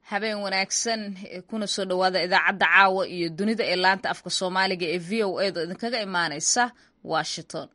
habeen wanaagsan kuna soo dhowaada idaacadda caawa iyo dunida ee laanta afka soomaaliga ee v o edo idinkaga imaaneysa washington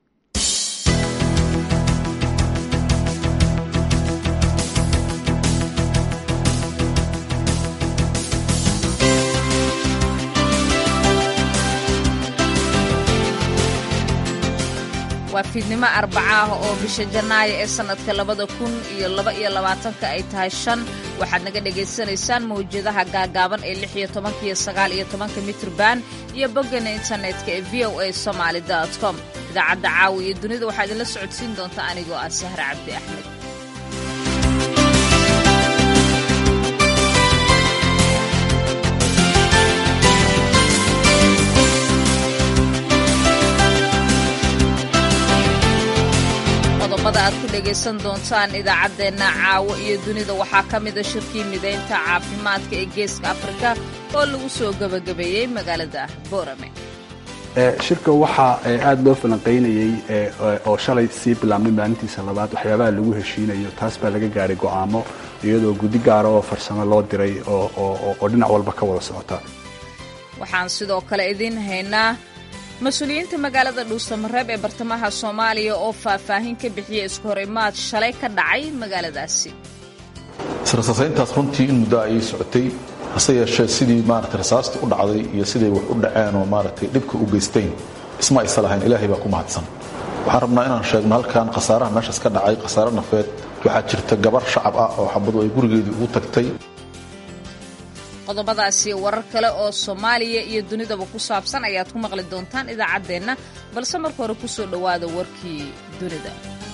waa fiidnimo arbaca ah oo bisha janaayo ee sannadka labada kun iyo laba iyo labaatanka ay tahay shan waxaad naga dhagaysanaysaan mawjadaha gaagaaban ee lix iyo tobanka iyo sagaal iyo tobanka mitrban iyo boggana internetka ee v o a somaali com idaacadda caawa iyo dunida waxaa idinla socodsiin doonta anigoo ah sahre cabdi axmed qodobada aad ku dhegaysan doontaan idaacaddeenna caawo iyo dunida waxaa ka mida shirkii midaynta caafimaadka ee geeska afrika oo lagu soo gebagabeeyey magaalada boorame shirka waxaa aada loo falanqaynayey oo shalay sii bilaabmay maalintiisa labaad waxyaabaha lagu heshiinayo taas baa laga gaadhay go'aamo iyadoo guddi gaara oo farsamo loo diray oo dhinac walba ka wada socota waxaan sidoo kale idiin haynaa mas-uuliyiinta magaalada dhuusamareeb ee bartamaha soomaaliya oo faahfaahin ka bixiyey isku hor imaad shalay ka dhacay magaaladaasi israsasayntaas runtii in muddo ayay socotay hase yeeshee sidii maarata rasaastii u dhacday iyo siday wax u dhaceen oo maaragtay dhibka u geysteen isma aysa lahayn ilaahay baa ku mahadsan waxaan rabnaa inaan sheegno halkan khasaaraha meeshaas ka dhacay khasaare nafeed waxaa jirta gabar shacab ah oo xabadu ay gurigeedii ugu tagtay qodobadaasi warar kale oo soomaaliya iyo dunidaba ku saabsan ayaad ku maqli doontaan idaacaddeenna balse marka hore ku soo dhowaada warkii dunida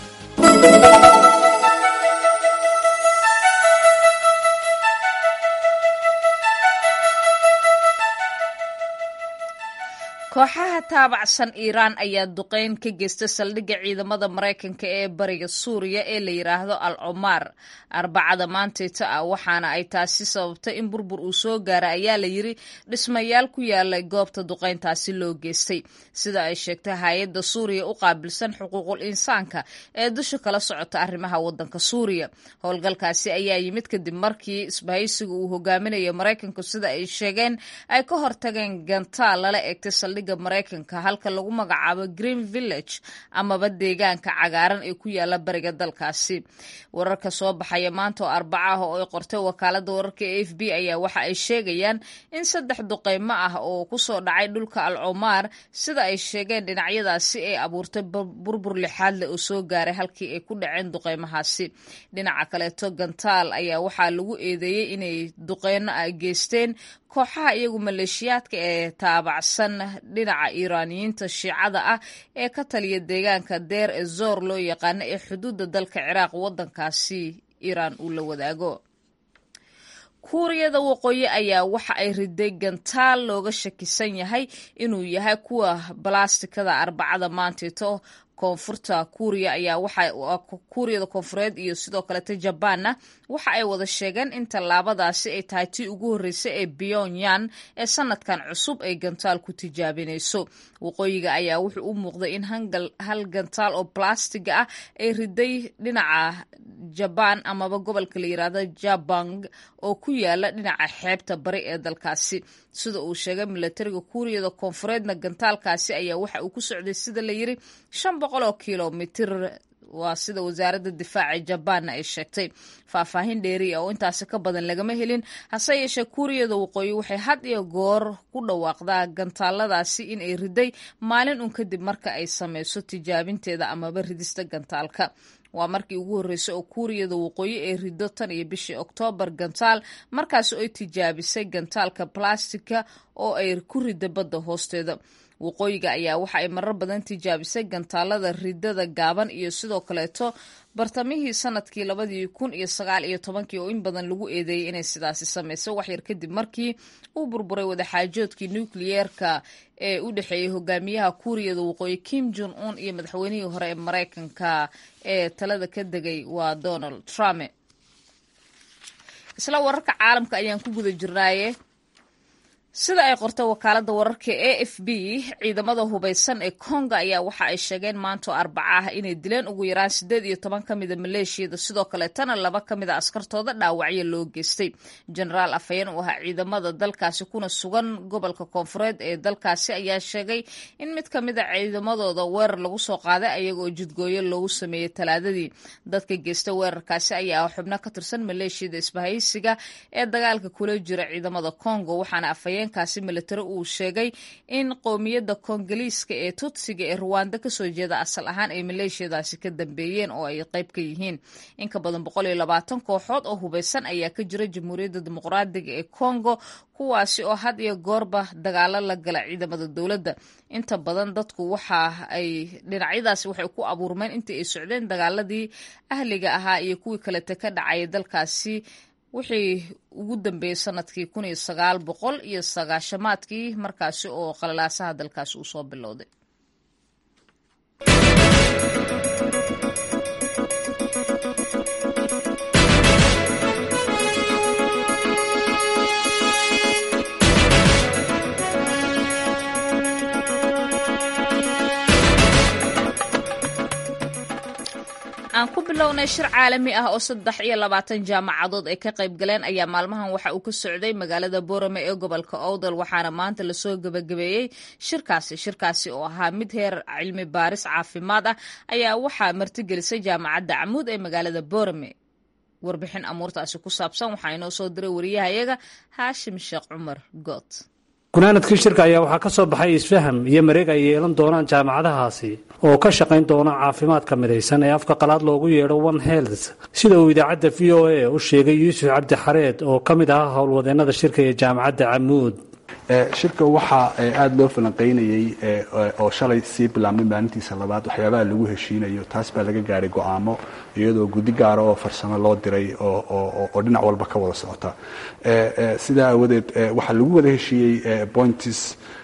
kooxaha taabacsan iiraan ayaa duqeyn ka geysta saldhigga ciidamada maraykanka ee bariga suuriya ee la yidhaahdo al comaar arbacada maantayta ah waxaana ay taasi sababtay in burbur uu soo gaara ayaa la yidri dhismayaal ku yaalay goobta duqeyntaasi loo geystay sida ay sheegtay hay-adda suuriya u qaabilsan xuquuqul insaanka ee dusha kala socota arrimaha waddanka suuriya howlgalkaasi ayaa yimid kadib markii isbahaysiga uu hogaaminayo maraykanku sida ay sheegeen ay ka hortageen gantaal lala eegtay saldhig maraykanka halka lagu magacaabo green village amaba deegaanka cagaaran ee ku yaala bariga dalkaasi wararka soo baxaya maanta oo arbaca ah oo ay qortay wakaalada wararka e f b ayaa waxa ay sheegayaan in saddex duqeymo ah oo kusoo dhacay dhulka al comaar sida ay sheegeen dhinacyadaasi ay abuurtay burbur lixaad leh oo soo gaaray halkii ay ku dhaceen duqeymahaasi dhinaca kaleeto gantaal ayaa waxaa lagu eedeeyey inay duqeyno ah geysteen kooxaha iyagu maleeshiyaadka ee taabacsan dhinaca iiraaniyiinta shiicada ah ee ka taliya deegaanka deer ee zoor loo yaqaano ee xuduudda dalka ciraaq waddankaasi iiraan uu la wadaago kuuriyada waqooyi ayaa waxa ay riday gantaal looga shakisan yahay inuu yahay kuwa balastikada arbacada maanteeto koonfurta kuuriya ayaa waxa kuuriyada koonfureed iyo sidoo kaleta jabaanna waxa ay wada sheegeen in tallaabadaasi ay tahay tii ugu horreysay ee pyongyang ee sanadkan cusub ay gantaal ku tijaabinayso waqooyiga ayaa wuxuu u muuqday in hal gantaal oo blastiga ah ay riday dhinaca jabaan amaba gobolka la yidhaahdo jabang oo ku yaala dhinaca xeebta bari ee dalkaasi sida uu sheegay milatariga kuuriyada koonfureedna gantaalkaasi ayaa waxa uu ku socday sida la yiri shan boqol oo kilomitir waa sida wasaaradda difaaca jabaanna ay sheegtay faahfaahin dheeri ah oo intaasi ka badan lagama helin hase yeeshee kuuriyada waqooyi waxay had iyo goor ku dhawaaqdaa gantaaladaasi in ay riday maalin un kadib marka ay sameyso tijaabinteeda amaba ridista gantaalka waa markii ugu horreysay oo kuuriyada waqooyi ay rido tan iyo bishii oktoobar gantaal markaas ay tijaabisay gantaalka balastika oo ay ku rida badda hoosteeda waqooyiga ayaa waxa ay marar badan tijaabisay gantaalada ridada gaaban iyo sidoo kaleeto bartamihii sanadkii labadii kun iyo sagaal iyo tobankii oo in badan lagu eedeeyey inay sidaasi sameysay waxyar kadib markii uu burburay wadaxaajoodkii nukliyeerka ee u dhexeeyey hogaamiyaha kuuriyada waqooyi kim jon un iyo madaxweynihii hore ee maraykanka ee talada ka degay waa donald trump isla wararka caalamka ayaan ku guda jirnaaye sida ay qortay wakaalada wararka a f b ciidamada hubaysan ee konga ayaa waxa ay sheegeen maanto arbaca ah inay dileen ugu yaraan sideed iyo toban ka mida maleeshiyada sidoo kaleetana laba ka mida askartooda dhaawacyo loo geystay jenaraal afhayeen u ahaa ciidamada dalkaasi kuna sugan gobolka koonfureed ee dalkaasi ayaa sheegay in mid ka mida ciidamadooda weerar lagu soo qaaday ayagoo jidgooyo loogu sameeyey talaadadii dadka geysta weerarkaasi ayaa xubno ka tirsan maleeshiyada isbahaysiga ee dagaalka kula jira ciidamada kongo waxaana afhayeen kaasi militari uu sheegay in qowmiyadda koongaliiska ee tutsiga ee ruwanda kasoo jeeda asal ahaan ay maleeshiyadaasi ka dambeeyeen oo ay qayb ka yihiin in ka badan boqol iyo labaatan kooxood oo hubaysan ayaa ka jira jamhuuriyadda dimuqraadiga ee kongo kuwaasi oo had iyo goorba dagaalo la gala ciidamada dowladda inta badan dadku waxa ay dhinacyadaasi waxay ku abuurmeen intii ay socdeen dagaaladii ahliga ahaa iyo kuwii kalete ka dhacaya dalkaasi wixii ugu dambeeyey sanadkii kun iyo sagaal boqol iyo sagaashamaadkii markaasi oo qalalaasaha dalkaasi uu soo bilowday aan ku bilownay shir caalami ah oo saddex iyo labaatan jaamacadood ay ka qayb galeen ayaa maalmahan waxa uu ka socday magaalada boorame ee gobolka owdal waxaana maanta lasoo gebagabeeyey shirkaasi shirkaasi oo ahaa mid heer cilmi baaris caafimaad ah ayaa waxaa martigelisay jaamacadda camuud ee magaalada boorame warbixin amuurtaasi ku saabsan waxaa inoo soo diray wariyahayaga haashim sheekh cumar good gunaanadkii shirka ayaa waxaa ka soo baxay isfaham iyo mareeg ay yeelan doonaan jaamacadahaasi oo ka shaqayn doona caafimaadka midaysan ee afka qalaad loogu yeedho one health sida uu idaacadda v o a u sheegay yuusuf cabdi xareed oo ka mid ahaa howlwadeennada shirka ee jaamacadda camuud shirka waxaa aada loo falanqaynayey oo shalay sii bilaabmay maalintiisa labaad waxyaabaha lagu heshiinayo taas baa laga gaadhay go-aamo iyadoo guddi gaara oo farsamo loo diray oo dhinac walba ka wada socota sidaa aawadeed waxaa lagu wada heshiiyey points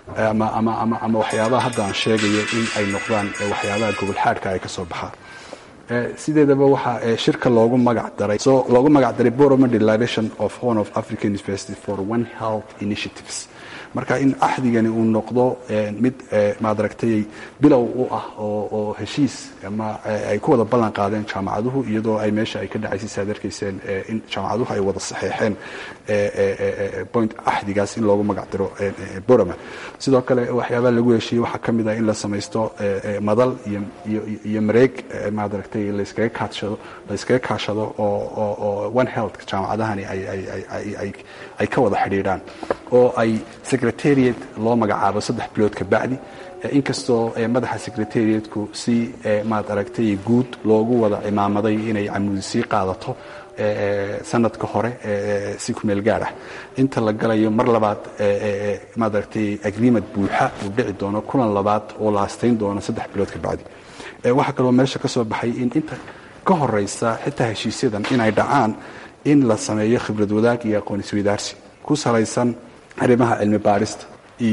ama waxyaabaha hadda aan sheegayo in ay noqdaan waxyaabaha gobol xaadhka ay ka soo baxaan sideedaba waxaa shirka loogu magac daray so loogu magac daray borome declaration of horn of african university for one health initiatives marka in axdigani uu noqdo mid maadaragtay bilow u ah oo heshiis ama ay ku wada ballan qaadeen jaamacaduhu iyadoo ay meesha ay ka dhacaysay saad arkayseen in jaamacaduhu ay wada saxeexeen point axdigaas in loogu magac diro borome sidoo kale waxyaabaha lagu heshiiyey waxaa ka mid ah in la samaysto madal iyo mareeg maadaragtay layskaga kaashado layskaga kaashado oo one health jaamacadahani ay ka wada xidhiidhaan oo ay secretariat loo magacaabo saddex bilood ka bacdi inkastoo madaxa secretariatku si maad aragtay guud loogu wada cimaamaday inay camuudi sii qaadato sanadka hore si ku meel gaar ah inta la galayo mar labaad maad aragtay agreement buuxa uu dhici doono kulan labaad oo la astayn doono saddex bilood ka bacdi waxaa kaloo meesha ka soo baxay in inta ka horeysa xitaa heshiisyadan inay dhacaan in la sameeyo khibrad wadaag iyo aqoon isweydaarsi ku salaysan arrimaha cilmi baarista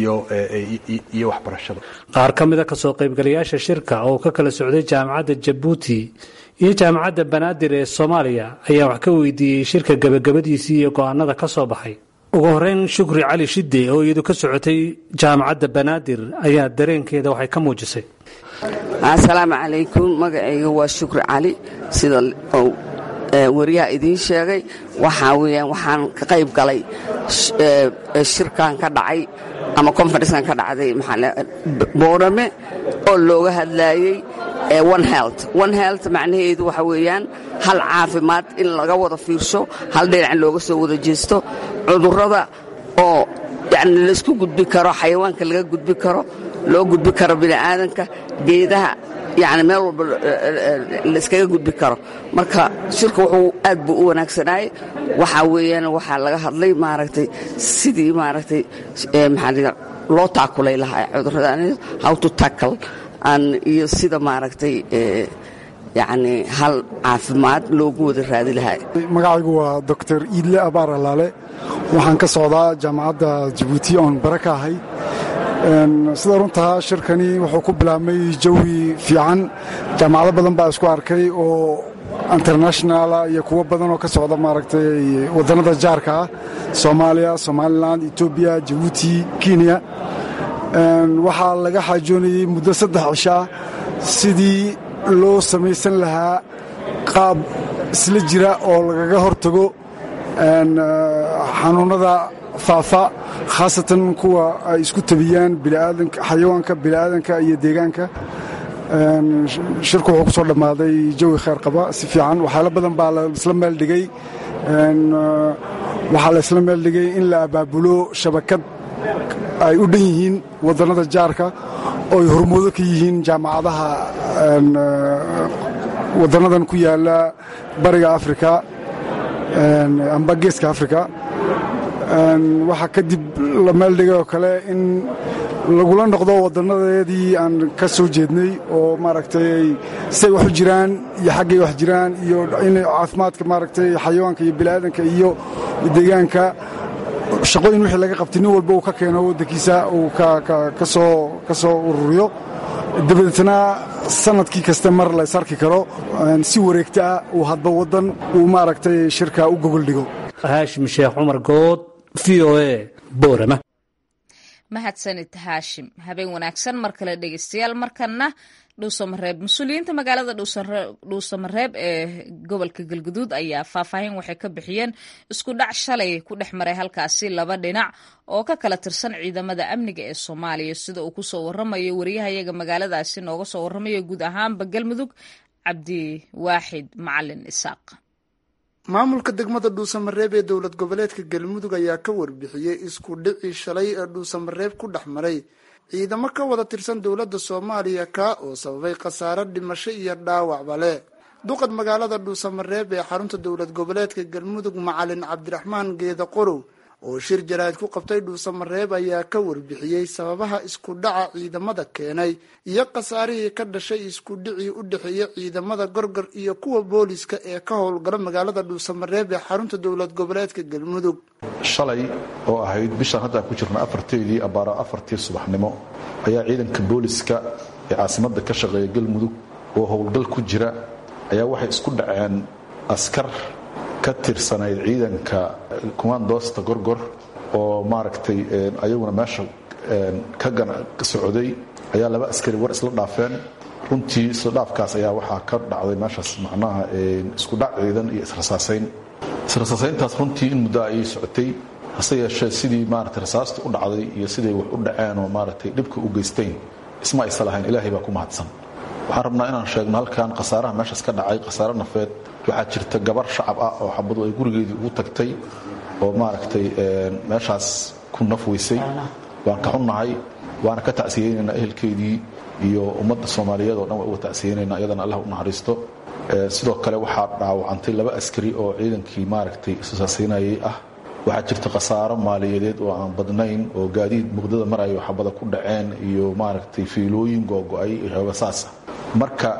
iyo waxbarashada qaar ka mida kasoo qaybgalayaasha shirka oo ka kala socday jaamacadda jabuuti iyo jaamacadda banaadir ee soomaaliya ayaa wax ka weydiiyey shirka gebagabadiisii iyo go-aanada ka soo baxay ugu horeyn shukri cali shide oo iyadu ka socotay jaamacadda banaadir ayaa dareenkeeda waxay ka muujisay asalaamu calaykum magacayga waa shukri cali sida wariyaha idiin sheegay waxaa weyaan waxaan ka qayb galay shirkan ka dhacay ama conferencekan ka dhacday boorame oo looga hadlaayey one health one health macnaheedu waxa weeyaan hal caafimaad in laga wada fiirsho hal dhinac looga soo wada jeesto cudurrada oo yani laysku gudbi karo xayawaanka laga gudbi karo loo gudbi karo bini'aadanka geedaha yani meel walba layskaga gudbi karo marka shirka wuxuu aad buu u wanaagsanaayey waxaa weeyaan waxaa laga hadlay maaragtay sidii maaragtay maxaa loo taakulay lahaa cudurrada how to tackle iyo sida maaragtay yani hal caafimaad loogu wada raadi lahaa magacaygu waa doctor iidle abaar alaale waxaan ka socdaa jaamacadda jabuuti oon bare ka ahay sida runtaa shirkani wuxuu ku bilaabmay jawi fiican jaamacado badan baa isku arkay oo internationala iyo kuwo badan oo ka socda maaragtay waddannada jaarka ah soomaaliya somalilan etoobiya jabuuti kenya waxaa laga xaajoonayey muddo saddex cisho ah sidii loo samaysan lahaa qaab isla jira oo lagaga hortago xanuunnada faafa khaasatan kuwa ay isku tabiyaan xayawaanka bini'aadanka iyo deegaanka shirku wuxuu ku soo dhammaaday jawi khayr qaba si fiican waxyaalo badan baa laisla meel dhigay waxaa la isla meel dhigay in la abaabulo shabakad ay u dhan yihiin waddannada jaarka oo ay hormoodo ka yihiin jaamacadaha waddannadan ku yaala bariga afrika amba geeska afrika waxaa kadib la meel dhigay oo kale in lagula noqdo waddannadeedii aan ka soo jeednay oo maaragtay say wax u jiraan iyo xaggay wax jiraan iyo in caafimaadka maaragtay xayawaanka iyo bini'aadanka iyo deegaanka shaqooyin wixii laga qabtay nin walba uu ka keeno waddankiisa uu ka soo ururiyo dabadeetna sanadkii kaste mar la ysarki karo si wareegta ah uu hadba waddan uu maaragtay shirka u gogol dhigo haashim sheekh cumar good v o a boorama mahadsanid haashim habeen wanaagsan mar kale dhegeystayaal markana dhuusamareeb mas-uuliyiinta magaalada dhuusamareeb ee gobolka galguduud ayaa faahfaahin waxay ka bixiyeen isku dhac shalay ku dhex maray halkaasi laba dhinac oo ka kala tirsan ciidamada amniga ee soomaaliya sida uu kusoo waramayo wariyahayaga magaaladaasi nooga soo waramayo guud ahaanba galmudug cabdiwaaxid macalin isaaq maamulka degmada dhuusamareeb ee dowlad goboleedka galmudug ayaa ka warbixiyey isku dhicii shalay ee dhuusamareeb ku dhex maray ciidamo ka wada tirsan dowladda soomaaliya kaa oo sababay khasaare dhimasho iyo dhaawacba leh duqad magaalada dhuusamareeb ee xarunta dowlad goboleedka galmudug macalin cabdiraxmaan geeda qorow oo shir jaraa'id ku qabtay dhuusamareeb ayaa ka warbixiyey sababaha isku dhaca ciidamada keenay iyo khasaarihii ka dhashay isku dhicii u dhexeeya ciidamada gorgor iyo kuwa booliska ee ka howlgala magaalada dhuusamareeb ee xarunta dowlad goboleedka galmudug shalay oo ahayd bishaan haddaan ku jirna afarteedii abbaaro afartii subaxnimo ayaa ciidanka booliska ee caasimadda ka shaqeeya galmudug oo howlgal ku jira ayaa waxay isku dhaceen askar ka tirsanayd ciidanka kumaandoosta gorgor oo maaragtay ayaguna meesha ka socday ayaa laba askari war isla dhaafeen runtii isla dhaafkaas ayaa waxaa ka dhacday meeshaas macnaha isku dhac ciidan iyo israsaasayn israsaasayntaas runtii in muddo ayay socotay hase yeeshee sidii maaragtay rasaasta u dhacday iyo siday wax u dhaceen oo maaragtay dhibka u geysteen isma aysa lahayn ilaahay baa ku mahadsan waxaan rabnaa inaan sheegno halkan khasaaraha meeshaas ka dhacay khasaare nafeed waxaa jirta gabar shacab ah oo xabadu ay gurigeedii ugu tagtay oo maaragtay meeshaas ku naf weysay waan ka xunnahay waana ka tacsiyeynaynaa ehelkeedii iyo ummadda soomaaliyeed oo dhan waa uga tacsiyeynaynaa iyadana allah u naxariisto sidoo kale waxaa dhaawacantay laba askari oo ciidankii maaragtay isasaasaynayay ah waxaa jirta khasaaro maaliyadeed oo aan badnayn oo gaadiid muqdada marayo xabada ku dhaceen iyo maaragtay fiilooyin googo-ay iyo xooga saasa marka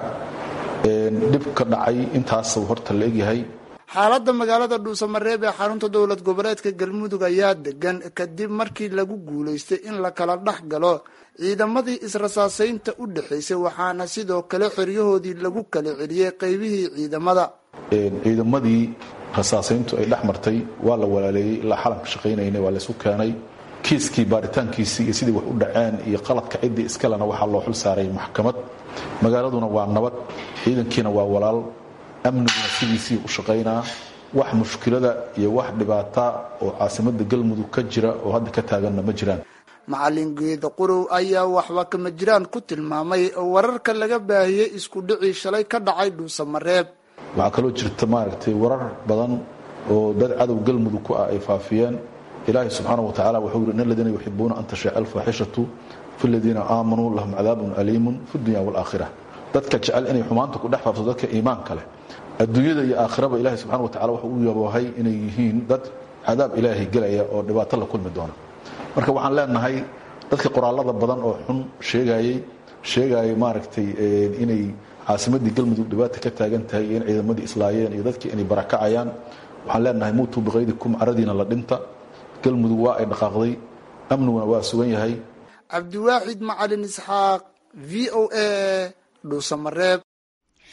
dhibka dhacay intaas horta la egyahay xaaladda magaalada dhuusamareeb ee xarunta dowlad goboleedka galmudug ayaa degan kadib markii lagu guulaystay in la kala dhex galo ciidamadii israsaasaynta u dhexaysay waxaana sidoo kale xeryahoodii lagu kala celiyey qaybihii ciidamada ciidamadii rasaasayntu ay dhex martay waa la walaaleeyey ilaa xalanka shaqaynayna waa laysu keenay kiiskii baaritaankiisii iyo sidii wax u dhaceen iyo qaladka ciddii iskalena waxaa loo xul saaray maxkamad magaaladuna waa nabad ciidankiina waa walaal amniguna sidiisii u shaqaynaa wax mushkilada iyo wax dhibaata oo caasimada galmudug ka jira oo hadda ka taaganna ma jiraan macalin geeda qurow ayaa waxba kama jiraan ku tilmaamay wararka laga baahiyey isku dhicii shalay ka dhacay dhuusamareeb waxaa kaloo jirta maaragtay warar badan oo dad cadow galmudug ku ah ay faafiyeen ilaahay subxaana wa tacala wuxuu yidhi in aladiina yuxibuuna an tashiica alfaaxishatu fi ladiina aamanuu lahum cadaabun aliimun fi dunya waalaakhira dadka jecel inay xumaanta ku dhex faafto dadka iimaanka leh adduunyada iyo aakhiraba ilaahay subxana wa tacala wuxuu u yaboohay inay yihiin dad cadaab ilaahay gelaya oo dhibaato la kulmi doona marka waxaan leenahay dadka qoraalada badan oo xun sheegayey sheegayay maaragtay inay caasimadii galmudug dhibaata ka taagan tahay iyo in ciidamadii islaayeen iyo dadkii inay barakacayaan waxaan leenahay muutuu biqaydikum caradiina la dhinta galmudug waa ay dhaqaaqday amniguna waa sugan yahay cabdiwaaxid macalin isxaaq v o a dhuusamareeb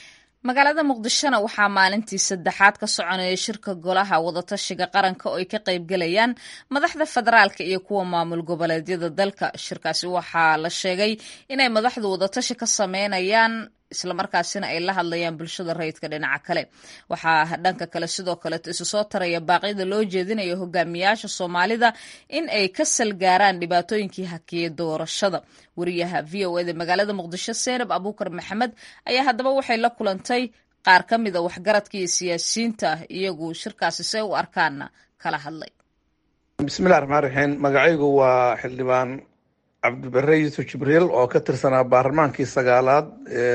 magaalada muqdishona waxaa maalintii saddexaad ka soconaya shirka golaha wadatashiga qaranka oo ay ka qaybgalayaan madaxda federaalka iyo kuwa maamul goboleedyada dalka shirkaasi waxaa la sheegay inay madaxdu wadatashi ka sameynayaan islamarkaasina ay la hadlayaan bulshada rayidka dhinaca kale waxaa dhanka kale sidoo kaleeto isu soo taraya baaqyada loo jeedinayo hogaamiyaasha soomaalida in ay ka salgaaraan dhibaatooyinkii hakiyey doorashada wariyaha v o eda magaalada muqdisho seenab abuukar maxamed ayaa haddaba waxay la kulantay qaar ka mida waxgaradka iyo siyaasiyiinta iyagu shirkaasi se u arkaana kala hadlay bismillahi raxmaan raxiim magacaygu waa xildhibaan cabdibare yuusuf jibriil oo ka tirsanaa baarlamaankii sagaalaad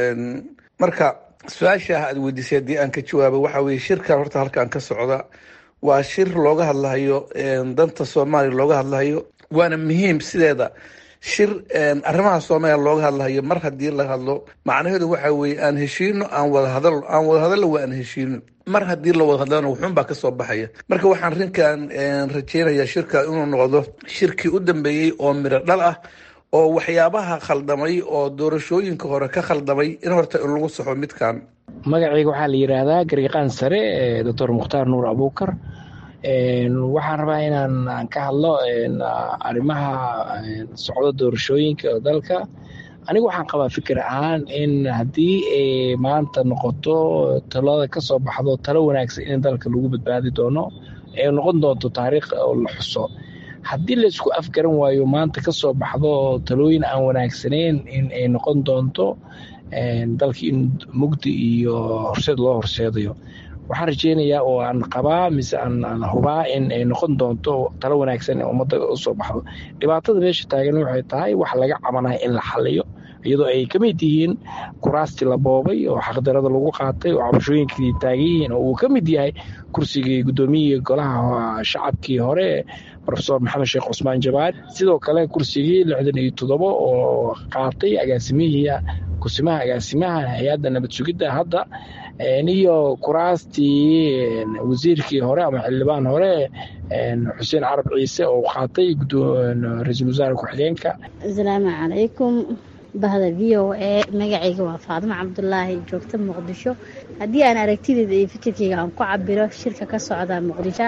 marka su-aasha aad weydiisay haddii aan ka jawaabo waxa weye shirkan horta halkan ka socda waa shir looga hadlahayo danta soomaaliya looga hadlahayo waana muhiim sideeda shir arrimaha soomaaliya looga hadlahayo mar haddii la hadlo macnaheedu waxa weye aan heshiino aan wadahadal aan wadahadalla waa aan heshiino mar haddii la wada hadlana wuxuun baa kasoo baxaya marka waxaan rinkan rajeynayaa shirka inuu noqdo shirkii u dambeeyey oo miro dhal ah oo waxyaabaha khaldamay oo doorashooyinka hore ka khaldamay in horta in lagu saxo midkan magacayga waxaa la yidhaahdaa gariiqaan sare doctor mukhtaar nuur abuukar waxaan rabaa inaan ka hadlo arrimaha socdo doorashooyinka dalka anigu waxaan qabaa fikir ahaan in haddii maanta noqoto talada ka soo baxdo talo wanaagsan in dalka lagu badbaadi doono ee noqon doonto taariikh oo la xuso haddii laysku afgaran waayo maanta ka soo baxdo talooyin aan wanaagsanayn in ay noqon doonto dalkii in mugdi iyo horseed loo horseedayo waxaan rajeynayaa oo aan qabaa mise aan hubaa in ay noqon doonto talo wanaagsan ee ummadda usoo baxdo dhibaatada meesha taagan waxay tahay wax laga cabanaya in la xaliyo iyadoo ay ka mid yihiin kuraastii la boobay oo xaqdarada lagu qaatay oo cabashooyinkii taagan yihiin oo uu ka mid yahay kursigii guddoomiyihii golaha shacabkii hore rofesor maxamed sheekh cusmaan jabaar sidoo kale kursigii lixdan iyo toddobo oo qaatay agaasimihii kusimaha agaasimaha hay-adda nabad sugidda hadda iyo kuraastii wasiirkii hore ama xildhibaan hore xuseen carab ciise oo qaatay ra-iisul wasaare ku-xigeenka asalaamu calaykum bahda v o a magacayga waa faadimo cabdulaahi joogta muqdisho haddii aan aragtideeda iyo fikirkeyga aan ku cabiro shirka ka socda muqdisho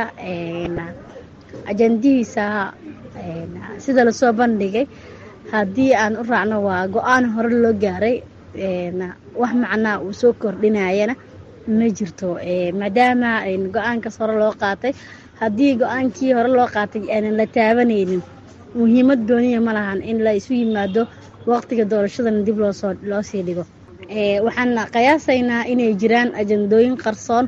ajandihiisa sida lasoo bandhigay haddii aan u raacno waa go-aan hore loo gaaray wax macnaa uu soo kordhinayana ma jirto maadaama go-aankaas hore loo qaatay haddii go-aankii hore loo qaatay aanan la taabanaynin muhiimad gooniya ma lahan in la isu yimaado waqtiga doorashadana dib loosoo loo sii dhigo waxaan qiyaasaynaa inay jiraan ajandooyin qarsoon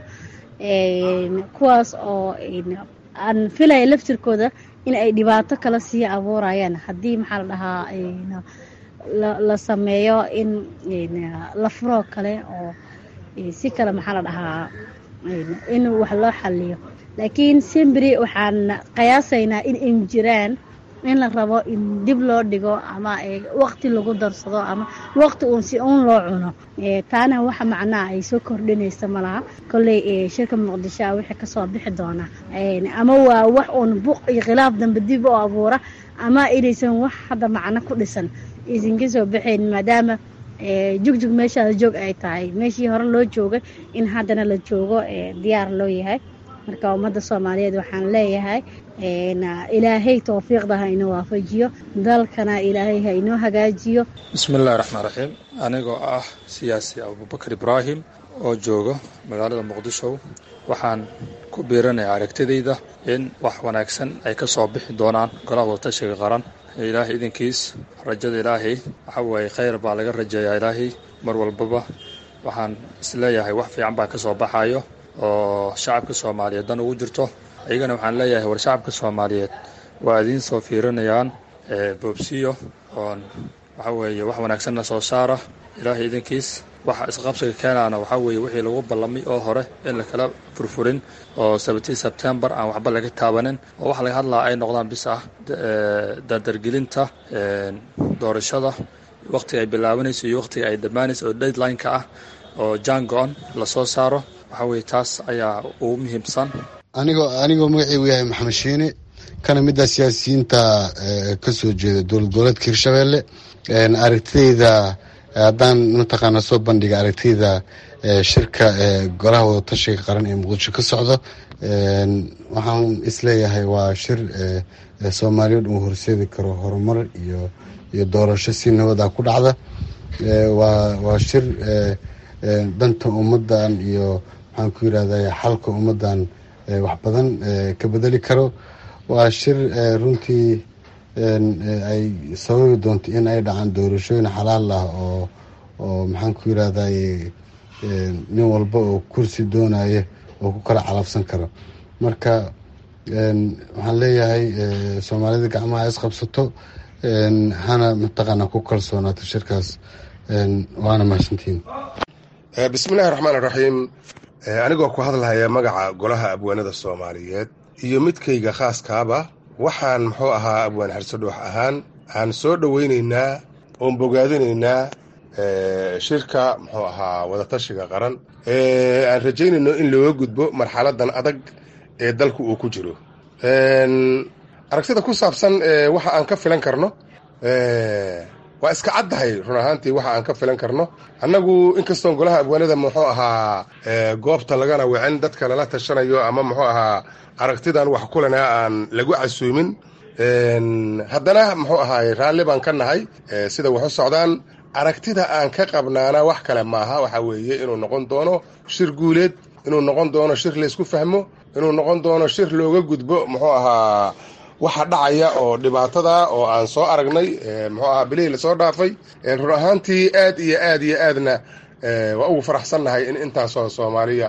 kuwaas oo aan filaya laftirkooda in ay dhibaato kala sii abuurayaan haddii maxaa la dhahaa la sameeyo in la furoo kale oo si kale maxaa la dhahaa in wax loo xaliyo laakiin simbri waxaan qiyaasaynaa in ay jiraan in la rabo in dib loo dhigo ama waqti lagu darsado ama waqti uun si uun loo cuno taana waxa macnaha ay soo kordhinaysa malaha kolley shirka muqdisho a wixii kasoo bixi doona ama waa wax uun buq iyo khilaaf dambe dib u abuura ama inaysan wax hadda macno ku dhisan aysan ka soo baxayn maadaama jugjug meeshaada joog ay tahay meeshii hore loo joogay in haddana la joogo diyaar loo yahay marka ummadda soomaaliyeed waxaan leeyahay ilaahay towfiiqda ha inoo waafajiyo dalkana ilaahay ha inoo hagaajiyo bismi illahi raxmaan raxiim anigoo ah siyaasi abubakar ibraahim oo jooga magaalada muqdisho waxaan ku biiranaya aragtidayda in wax wanaagsan ay ka soo bixi doonaan golaha wadatashiga qaran ilaahay idinkiis rajada ilaahay waxa weeye khayr baa laga rajeeyaa ilaahay mar walbaba waxaan isleeyahay wax fiican baa ka soo baxayo oo shacabka soomaaliyeed dan ugu jirto iyagana waxaan leeyahay war shacabka soomaaliyeed waa idiin soo fiirinayaan boobsiyo oon waxa weeye wax wanaagsanna soo saara ilaahay idinkiis waxa isqabsiga keenaana waxaa weeye wixii lagu ballamay oo hore in lakala furfurin oo sabatii sebtembar aan waxba laga taabanin oo waxa laga hadlaa ay noqdaan bis ah dardargelinta doorashada wakhtiga ay bilaabanayso iyo wakhtiga ay dhammaanayso oo deadline-ka ah oo jango-on lasoo saaro waxaa weeye taas ayaa ugu muhiimsan anigoo anigoo magaceygu yahay maxamed shiine kana mid ah siyaasiyiinta ka soo jeeda dowlad goboleedka hirshabeelle aragtidayda haddaan mataqaana soo bandhiga aragtidayda shirka golaha wadatashiga qaran ee muqdisho ka socdo waxaan isleeyahay waa shir soomaaliyeed uu horseedi karo horumar iyo iyo doorasho si nabada ku dhacda waa shir danta ummadan iyo maxaan ku yirahda xalka ummadan wax badan ka bedeli karo waa shir runtii ay sababi doonto in ay dhacaan doorashooyin xalaal ah oo oo maxaan ku yirahda nin walba oo kursi doonaya oo ku kala calafsan karo marka waxaan leeyahay soomaalida gacmaha isqabsato hana mataqaana ku kalsoonaato shirkaas waana mahadsantiin bismillahi raxmaan raxiim anigoo ku hadlahaya magaca golaha abwaanada soomaaliyeed iyo midkayga khaaskaaba waxaan muxuu ahaa abwaan xarsadhoox ahaan aan soo dhoweynaynaa oon bogaadinaynaa shirka muxuu ahaa wadatashiga qaran aan rajaynayno in looga gudbo marxaladan adag ee dalku uu ku jiro aragtida ku saabsan waxa aan ka filan karno waa iska caddahay run ahaantii waxa aan ka filan karno annagu inkastoon golaha abwaanada muxuu ahaa goobta lagana wicin dadka lala tashanayo ama muxuu ahaa aragtidan wax kulana aan lagu casuumin haddana muxuu ahaay raalli baan ka nahay sida wax u socdaan aragtida aan ka qabnaana wax kale maaha waxa weeye inuu noqon doono shir guuleed inuu noqon doono shir laysku fahmo inuu noqon doono shir looga gudbo muxuu ahaa waxa dhacaya oo dhibaatada oo aan soo aragnay muxuu ahaa bilihii lasoo dhaafay run ahaantii aad iyo aad iyo aadna waa ugu faraxsannahay in intaasoo soomaaliya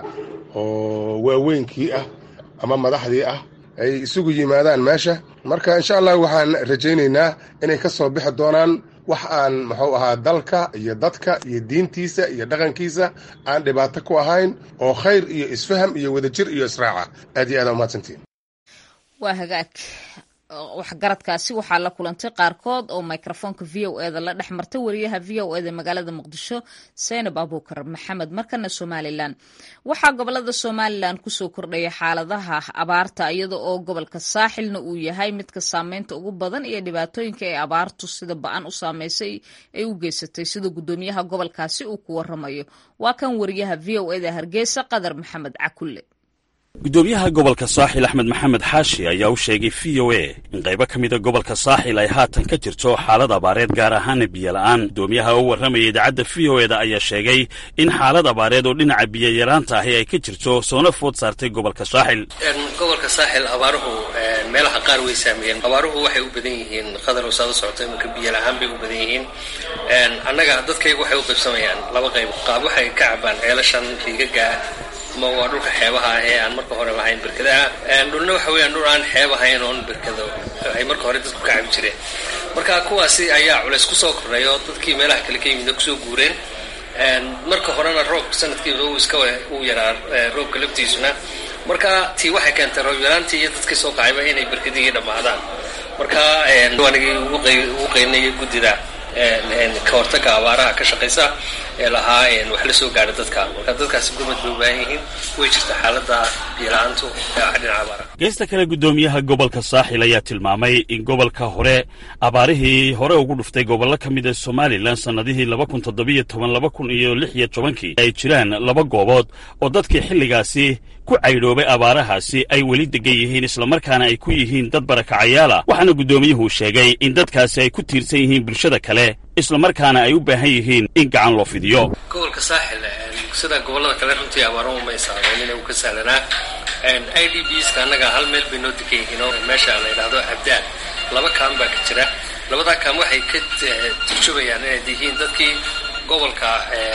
oo waaweynkii ah ama madaxdii ah ay isugu yimaadaan meesha marka insha allah waxaan rajaynaynaa inay ka soo bixi doonaan wax aan muxuu ahaa dalka iyo dadka iyo diintiisa iyo dhaqankiisa aan dhibaato ku ahayn oo khayr iyo isfaham iyo wadajir iyo israaca aad iyo aad umahadsantiin waa hagaag waxgaradkaasi waxaa la kulantay qaarkood oo microfoonka v o eda la dhex martay wariyaha v o eda magaalada muqdisho saynab abuukar maxamed markana somalilan waxaa gobolada somalilan kusoo kordhaya xaaladaha abaarta iyada oo gobolka saaxilna uu yahay midka saameynta ugu badan iyo dhibaatooyinka ee abaartu sida ba-an u saameysay ay u geysatay sida gudoomiyaha gobolkaasi uu ku waramayo waa kan wariyaha v o eda hargeysa qadar maxamed cakulle gudoomiyaha gobolka saaxil axmed maxamed xaashi ayaa u sheegay v o a in qaybo ka mida gobolka saaxil ay haatan ka jirto xaalad abaareed gaar ahaana biyola'aan gudoomiyaha oo warramaya idaacadda v o eda ayaa sheegay in xaalad abaareed oo dhinaca biyoyaraanta ahi ay ka jirto soona food saartay gobolka saaxil gobolka saaxil abaaruhu meelaha qaar way saameeyeen abaaruhu waxay u badan yihiin qadar saada socota iminka biyola'aan bay u badan yihiin annaga dadkaygu waxay u qaybsamayaan laba qayb qaab waxay ka cabaan ceelashan riigaga ma waa dhulka xeebaha ah ee aan marka hore lahayn berkadaha dhulna waxa weeyaan dhul aan xeeb ahayn oon berkado ay marka hore dadku ka cabi jireen marka kuwaasi ayaa culays kusoo kordhay oo dadkii meelaha kale ka yimid kusoo guureen marka horena roob sanadkiiba uu iska uu yaraa roobka laftiisuna marka tii waxay keentay roob yaraantii iyo dadkii soo kacayba inay berkadihii dhammaadaan marka anigii ugu qaynaya guddida ka hortaga abaaraha ka shaqaysa ee lahaa wax la soo gaadha dadka marka dadkaasi gurmad bay u baahan yihiin way jirta xaalada biyo-la-aantu dhinaca abaaraha geesta kale guddoomiyaha gobolka saaxil ayaa tilmaamay in gobolka hore abaarihii hore ugu dhuftay gobollo ka mid a somalilan sannadihii laba kun toddobiyo toban laba kun iyo lix iyo tobankii ay jiraan laba goobood oo dadkii xilligaasi ku caydhoobay abaarahaasi ay weli degan yihiin islamarkaana ay ku yihiin dad barakacayaala waxaana guddoomiyuhu sheegay in dadkaasi ay ku tiirsan yihiin bulshada kale islamarkaana ay u baahan yihiin in gacan loo fidiyo gobolka saaxil sida gobollada kale runtii abaaruhu may saameynin uu ka sahlanaa i d bska annaga hal meel bay noo degan yihiin oo meesha la yidhaahdo abdaan laba kaan baa ka jira labadaa kaan waxay ka turjubayaan inay yihiin dadkii gobolka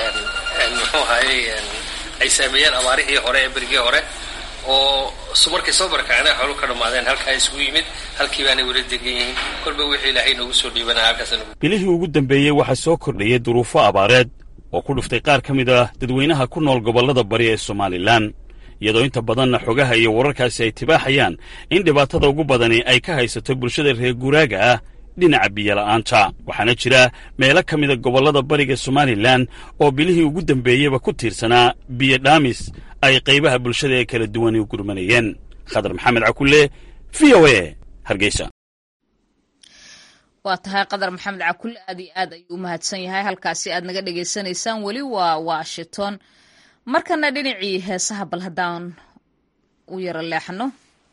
muxuu ahaayey ay saameeyeen abaarihii hore ee berigii hore oo markay soo barakaceen xoolu ka dhammaadeen halkaa isugu yimid halkii baanay weli degan yihiin kolba wixii ilaahay noogu soo dhiibanaya halkaas bilihii ugu dambeeyey waxaa soo kordhayay duruufo abaareed oo ku dhuftay qaar ka mid ah dadweynaha ku nool gobollada bari ee somalilan iyadoo inta badanna xogaha iyo wararkaasi ay tibaaxayaan in dhibaatada ugu badani ay ka haysato bulshada reer guuraaga ah dhinaca biyola'aanta waxaana jira meelo ka mida gobollada bariga somalilan oo bilihii ugu dambeeyeyba ku tiirsanaa biyo dhaamis ay qaybaha bulshada ee kala duwani u gurmanayeen khadar maxamed cakulle v o a hargeysa waa tahay qadar maxamed cakulle aad iyo aad ayuu u mahadsan yahay halkaasi aad naga dhagaysanaysaan weli waa washington markana dhinacii heesaha bal haddaan u yaro leexno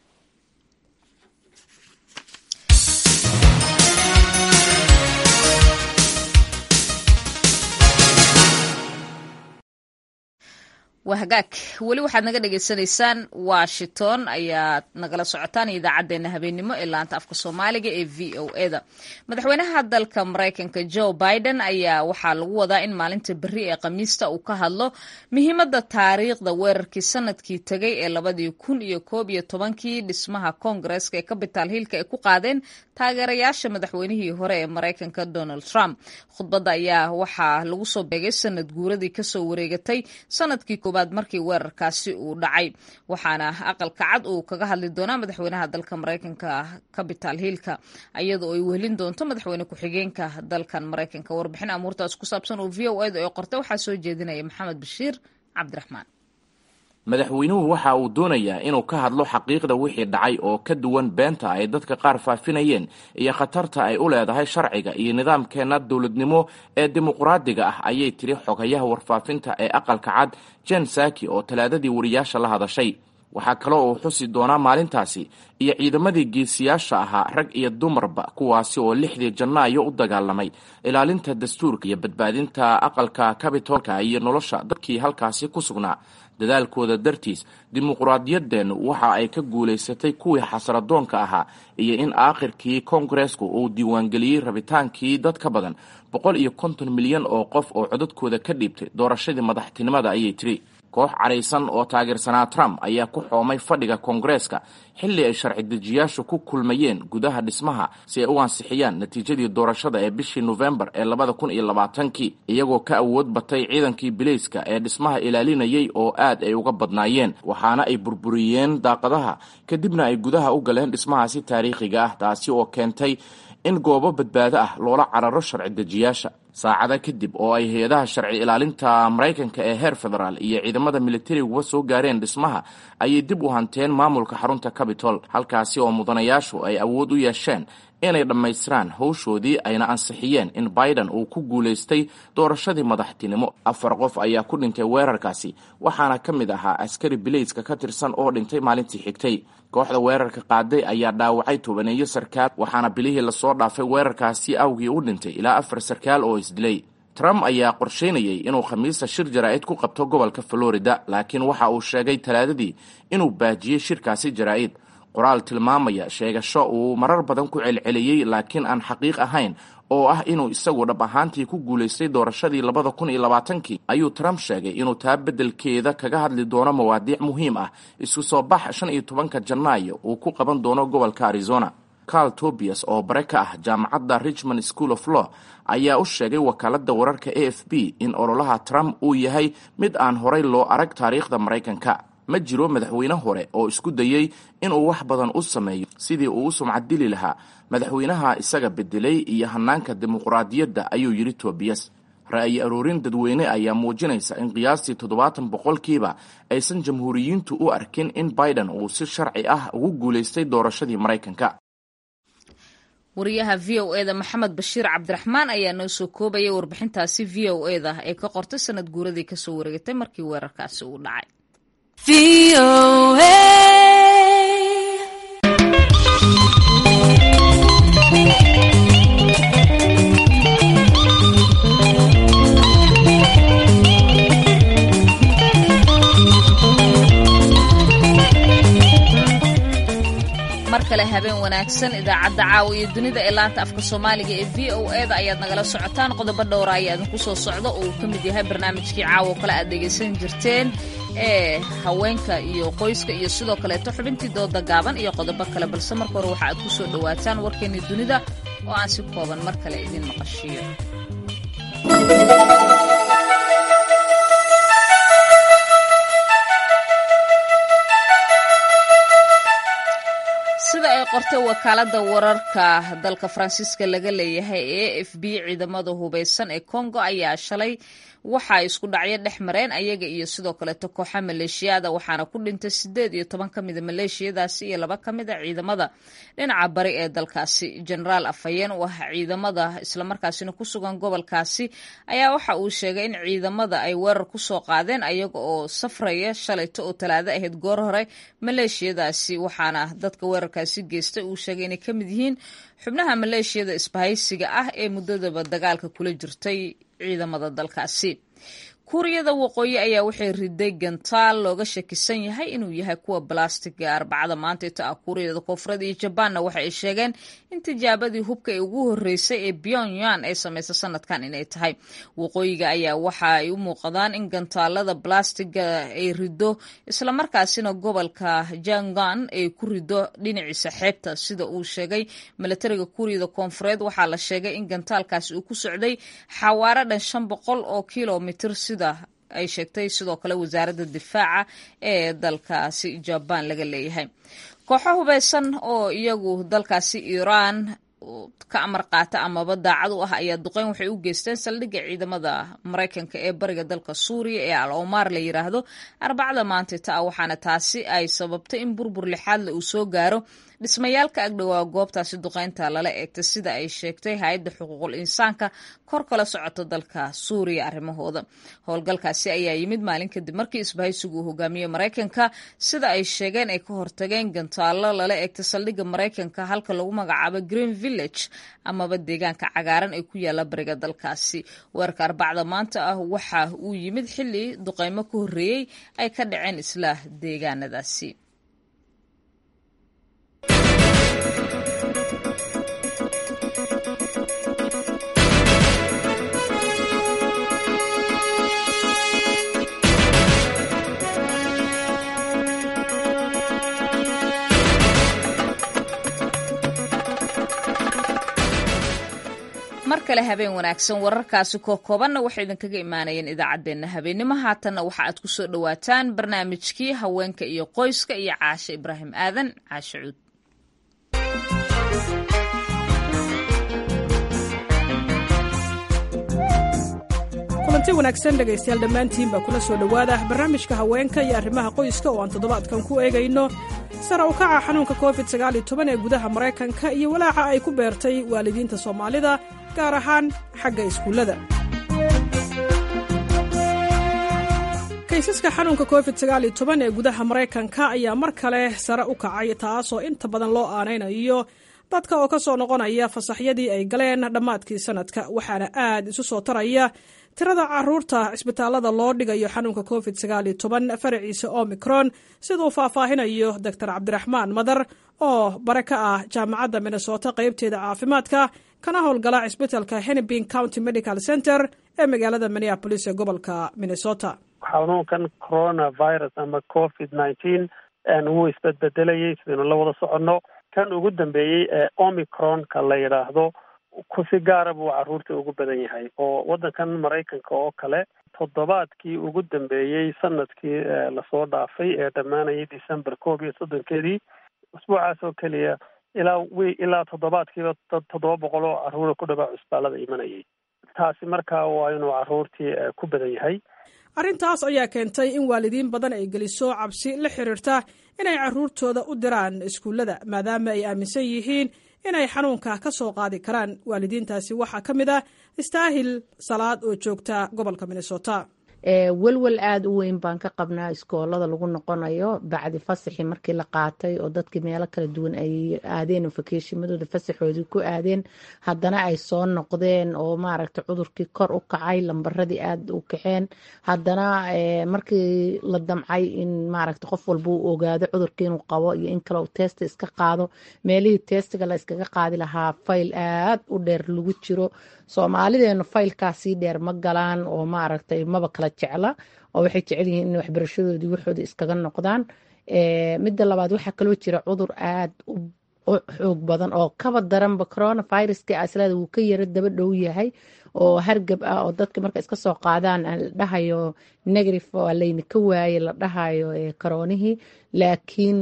waa hagaag weli waxaad naga dhagaysanaysaan washington ayaad nagala socotaan idaacadeena habeenimo ee laanta afka soomaaliga ee v o eda madaxweynaha dalka maraykanka joe biden ayaa waxaa lagu wadaa in maalinta beri ee khamiista uu ka hadlo muhiimada taariikhda weerarkii sanadkii tegay ee labadii kun iyo koob iyo tobankii dhismaha koongareska ee capital hillka ay ku qaadeen taageerayaasha madaxweynihii hore ee maraykanka donald trump khudbadda ayaa waxaa lagu soo beegay sanad guuradii kasoo wareegatay sanadkii koobaad markii weerarkaasi uu dhacay waxaana aqalka cad uu kaga hadli doonaa madaxweynaha dalka maraykanka capital hillka iyadoo ay wehelin doonto madaxweyne ku-xigeenka dalkan maraykanka warbixin amuurtaas ku saabsan oo v o eda ee qortay waxaa soo jeedinaya maxamed bashiir cabdiraxmaan madaxweynuhu waxa uu doonayaa inuu ka hadlo xaqiiqda wixii dhacay oo ka duwan beenta ay dadka qaar faafinayeen iyo khatarta ay u leedahay sharciga iyo nidaamkeenna dowladnimo ee dimuqraadiga ah ayay tiri xogayaha warfaafinta ee aqalka cad jen saki oo talaadadii wariyaasha la hadashay waxaa kaloo uu xusi doonaa maalintaasi iyo ciidamadii geesiyaasha ahaa rag iyo dumarba kuwaasi oo lixdii janaayo u dagaalamay ilaalinta dastuurka iyo badbaadinta aqalka kabitolka iyo nolosha dadkii halkaasi ku sugnaa dadaalkooda dartiis dimuqraadiyaddeennu waxa ay ka guulaysatay kuwii xasradoonka ahaa iyo in aakhirkii koongareesku uu diiwaangeliyey rabitaankii dad ka badan boqol iyo konton milyan oo qof oo codadkooda ka dhiibtay doorashadii madaxtinimada ayay tiri koox caraysan oo taageersanaa trump ayaa ku xoomay fadhiga koongareeska xilli ay sharci dejiyaashu ku kulmayeen gudaha dhismaha si ay u ansixiyaan natiijadii doorashada ee bishii nofembar ee labada kun iyo labaatankii iyagoo ka awood batay ciidankii bileyska ee dhismaha ilaalinayay oo aad ay uga badnaayeen waxaana ay burburiyeen daaqadaha kadibna ay gudaha u galeen dhismahaasi taariikhiga ah taasi oo keentay in goobo badbaado ah loola cararo sharci dejiyaasha saacada kadib oo ay hay-adaha sharci ilaalinta maraykanka ee heer federaal iyo ciidamada milatariguba soo gaareen dhismaha ayay dib u hanteen maamulka xarunta cabitol halkaasi oo mudanayaashu ay awood u yeesheen inay dhammaystiraan howshoodii ayna ansixiyeen in biden uu ku guulaystay doorashadii madaxtinimo afar qof ayaa ku dhintay weerarkaasi waxaana ka mid ahaa askari bileyska ka tirsan oo dhintay maalintii xigtay kooxda weerarka qaaday ayaa dhaawacay tobaneeyo sarkaal waxaana bilihii lasoo dhaafay weerarkaasi awgii u dhintay ilaa afar sarkaal oo isdilay trump ayaa qorsheynayay inuu khamiista shir jaraa'id ku qabto gobolka florida laakiin waxa uu sheegay talaadadii inuu baajiyey shirkaasi jaraa'id qoraal tilmaamaya sheegasho uu marar badan ku celceliyey laakiin aan xaqiiq ahayn oo ah inuu isagu dhab ahaantii ku guulaystay doorashadii labada kun iyo labaatankii ayuu trump sheegay inuu taa beddelkeeda kaga hadli doono mawaadiic muhiim ah isku soo bax shan iyo tobanka janaayo uu ku qaban doono gobolka arizona carl tobias oo bare ka ah jaamacadda richmond school of law ayaa u sheegay wakaaladda wararka a f b in ololaha trump uu yahay mid aan horay loo arag taariikhda maraykanka ma jiro madaxweyne hore oo isku dayey inuu wax badan u sameeyo sidii uu u sumcaddili lahaa madaxweynaha isaga bedelay iyo hanaanka dimuqraadiyadda ayuu yidhi tobiyas ra'yi aroorin dadweyne ayaa muujinaysa in qiyaastii toddobaatan boqolkiiba aysan jamhuuriyiintu u arkin in biden uu si sharci ah ugu guulaystay doorashadii maraykanka wariyaha v o eda maxamed bashiir cabdiraxmaan ayaa noo soo koobaya warbixintaasi v o eda ee ka qortay sanad guuradii kasoo wareegatay markii weerarkaasi uu dhacay mar kale habeen wanaagsan idaacadda caawa iyo dunida ee laanta afka soomaaliga ee v o eda ayaad nagala socotaan qodobo dhowra ayaa idinku soo socda oo uu ka mid yahay barnaamijkii caawa kale aad dhegaysan jirteen ee haweenka iyo qoyska iyo sidoo kaleeto xubintii dooda gaaban iyo qodobo kale balse marka hore waxa aad ku soo dhowaataan warkeennii dunida oo aan si kooban mar kale idin maqashiiyo sida sida ay qortay wakaalada wararka dalka faransiiska laga leeyahay ee a f b ciidamada hubeysan ee congo ayaa shalay waxa ay isku dhacyo dhex mareen ayaga iyo sidoo kaleeto kooxa maleeshiyada waxaana ku dhintay sideed iyo toban ka mida maleeshiyadaasi iyo laba ka mid a ciidamada dhinaca bari ee dalkaasi genaraal afhayeen u ah ciidamada islamarkaasina ku sugan gobolkaasi ayaa waxa uu sheegay in ciidamada ay weerar kusoo qaadeen ayaga oo safraya shalayto oo talaado ahayd goor hore maleeshiyadaasi waxaana dadka weerarkaasi geystay uu sheegay inay ka mid yihiin xubnaha maleeshiyada isbahaysiga ah ee muddadaba dagaalka kula jirtay ciidamada dalkaasi kuuriyada waqooyi ayaa waxay riday gantaal looga shakisan yahay inuu yahay kuwa balastiga arbacada maanta ita ah kuuriyada koonfureed iyo jabaanna waxa ay sheegeen in tijaabadii hubka ee ugu horeysay ee pyongyang ay samaysa sanadkan inay tahay waqooyiga ayaa waxa ay u muuqdaan in gantaalada balastiga ay rido islamarkaasina gobolka jangan ay ku rido dhinaciisa xeebta sida uu sheegay milatariga kuuriyada koonfureed waxaa la sheegay in gantaalkaasi uu ku socday xawaaro dhan shan boqol oo kilomitr ay sheegtay sidoo kale wasaaradda difaaca ee dalkaasi jabaan laga leeyahay kooxo hubeysan oo iyagu dalkaasi iiraan ka amar qaata amaba daacad u ah ayaa duqeyn waxay u geysteen saldhigga ciidamada maraykanka ee bariga dalka suuriya ee al omar la yiraahdo arbacada maantita ah waxaana taasi ay sababtay in burbur lixaadle uu soo gaaro dhismayaalka agdhowaa goobtaasi duqeynta lala eegtay sida ay sheegtay hay-adda xuquuqul insaanka kor kala socota dalka suuriya arrimahooda howlgalkaasi ayaa yimid maalin kadib markii isbahaysigu uu hogaamiyey maraykanka sida ay sheegeen ay ka hortageen gantaallo lala eegtay saldhigga maraykanka halka lagu magacaabo green village amaba deegaanka cagaaran ee ku yaala bariga dalkaasi weerarka arbacda maanta ah waxa uu yimid xilli duqeymo ka horreeyey ay ka dhaceen isla deegaanadaasi mar kale habeen wanaagsan wararkaasi koo koobanna waxay idinkaga imaanayeen idaacaddeenna habeennimo haatanna waxa aad ku soo dhowaataan barnaamijkii haweenka iyo qoyska iyo caashe ibraahim aadan caashe cuud kulanti wanaagsan dhegaystayaal dhammaantiin baa kula soo dhowaada barnaamijka haweenka iyo arrimaha qoyska oo aan toddobaadkan ku eegayno sara u kaca xanuunka covid ee gudaha maraykanka iyo walaaca ay ku beertay waalidiinta soomaalida gaar ahaan xagga iskuullada kaysaska xanuunka covid ee gudaha maraykanka ayaa mar kale sare u kacay taasoo inta badan loo aanaynayo dadka oo ka soo noqonaya fasaxyadii ay galeen dhammaadkii sanadka waxaana aad isu soo taraya tirada caruurta cisbitaalada loo dhigayo xanuunka covid faraciisa omicron siduu faahfaahinayo doctor cabdiraxmaan madar oo bare ka ah jaamacadda minnesota qaybteeda caafimaadka kana howlgala cisbitalka hennepin county medical center ee magaalada minneapolis ee gobolka minnesota xanuunkan coronavirus ama covid nineteen wuu isbedbedelayay sidaynu la wada soconno kan ugu dambeeyey ee omicronka la yidhaahdo kusi gaara buu caruurta ugu badan yahay oo waddankan maraykanka oo kale toddobaadkii ugu dambeeyey sanadkii lasoo dhaafay ee dhammaanayay december koob iyo soddonkeedii usbuucaas oo keliya ilaa wi ilaa toddobaadkiiba toddoba boqol oo caruura ku dhawaa cusbaalada imanayay taasi markaa waa inuu caruurtii ku badan yahay arrintaas ayaa keentay in waalidiin badan ay geliso cabsi la xiriirta inay caruurtooda u diraan iskuullada maadaama ay aaminsan yihiin inay xanuunka ka soo qaadi karaan waalidiintaasi waxaa ka mid ah istaahil salaad oo joogta gobolka minnesota welwel aada u weyn baan ka qabnaa iskoolada lagu noqonayo bacdi fasaxii markii la qaatay oo dadkii meelo kala duwan ay aadeen fakeshimadooda fasaxoodii ku aadeen haddana ay soo noqdeen oo maaragta cudurkii kor u kacay lambaradii aada u kaceen haddana markii la damcay in maaragta qof walba uu ogaado cudurkii inuu qabo iyo in kale uu testa iska qaado meelihii testiga la iskaga qaadi lahaa fayl aad u dheer lagu jiro soomaalideenu faylkaasii dheer ma galaan oo maaragtay maba kala jecla oo waxay jecel yihiin in waxbarashadoodii waxooda iskaga noqdaan midda labaad waxaa kaloo jira cudur aad u xoog badan oo kaba daranba coronaviruska aslada wuu ka yaro daba dhow yahay oo hargab ah oo dadka marka iska soo qaadaan la dhahayo negative waa layna ka waaye la dhahayo karoonihii laakiin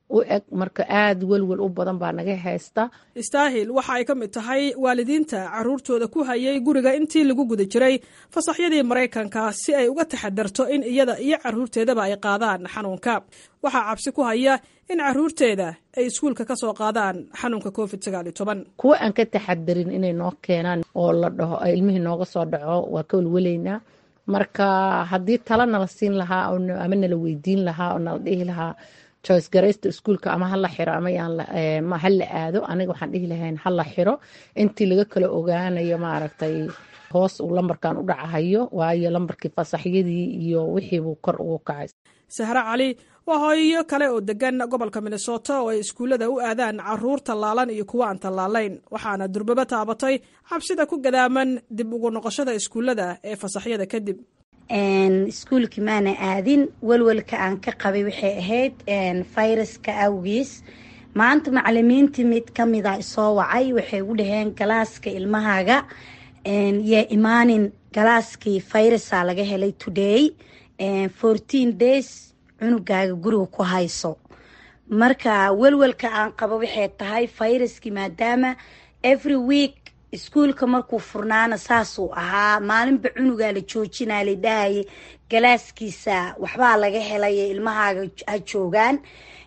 u eg marka aada welwel u badan baa naga haysta istaahil waxa ay ka mid tahay waalidiinta caruurtooda ku hayay guriga intii lagu guda jiray fasaxyadii maraykanka si ay uga taxadarto in iyada iyo caruurteedaba ay qaadaan xanuunka waxaa cabsi ku haya in caruurteeda ay iskuulka ka soo qaadaan xanuunka covid sagaal iyo toban kuwa aan ka taxadarin inay noo keenaan oo la dhaho ilmihii nooga soo dhaco waa ka welweleynaa marka haddii tala nala siin lahaa ama nala weydiin lahaa oo nala dhihi lahaa joyce garaysta iskuulka ama hala xiro ama yaan hala aado aniga waxaan dhihi lahayn hala xiro intii laga kala ogaanayo maaragtay hoos uu lambarkan u dhacahayo waayo lambarkii fasaxyadii iyo wixiibuu kor ugu kacay sahre cali waa hooyo kale oo degan gobolka minnesota oo ay iskuullada u aadaan caruur tallaalan iyo kuwa aan tallaalayn waxaana durbaba taabatay cabsida ku gadaaman dib ugu noqoshada iskuullada ee fasaxyada kadib iskuulkii maana aadin welwelka aan ka qabay waxay ahayd fayraska awgiis maanta macalimiintii mid ka mida isoo wacay waxay u dhaheen galaaska ilmahaaga yaa imaanin galaaskii fayrasaa laga helay today fourteen days cunugaaga guriga ku hayso marka welwelka aan qabo waxay tahay fayraskii maadaama every week iskuulka markuu furnaana saasuu ahaa maalinba cunugaa la joojinaa la dhahayay galaaskiisa waxbaa laga helay ilmahaaga ha joogaan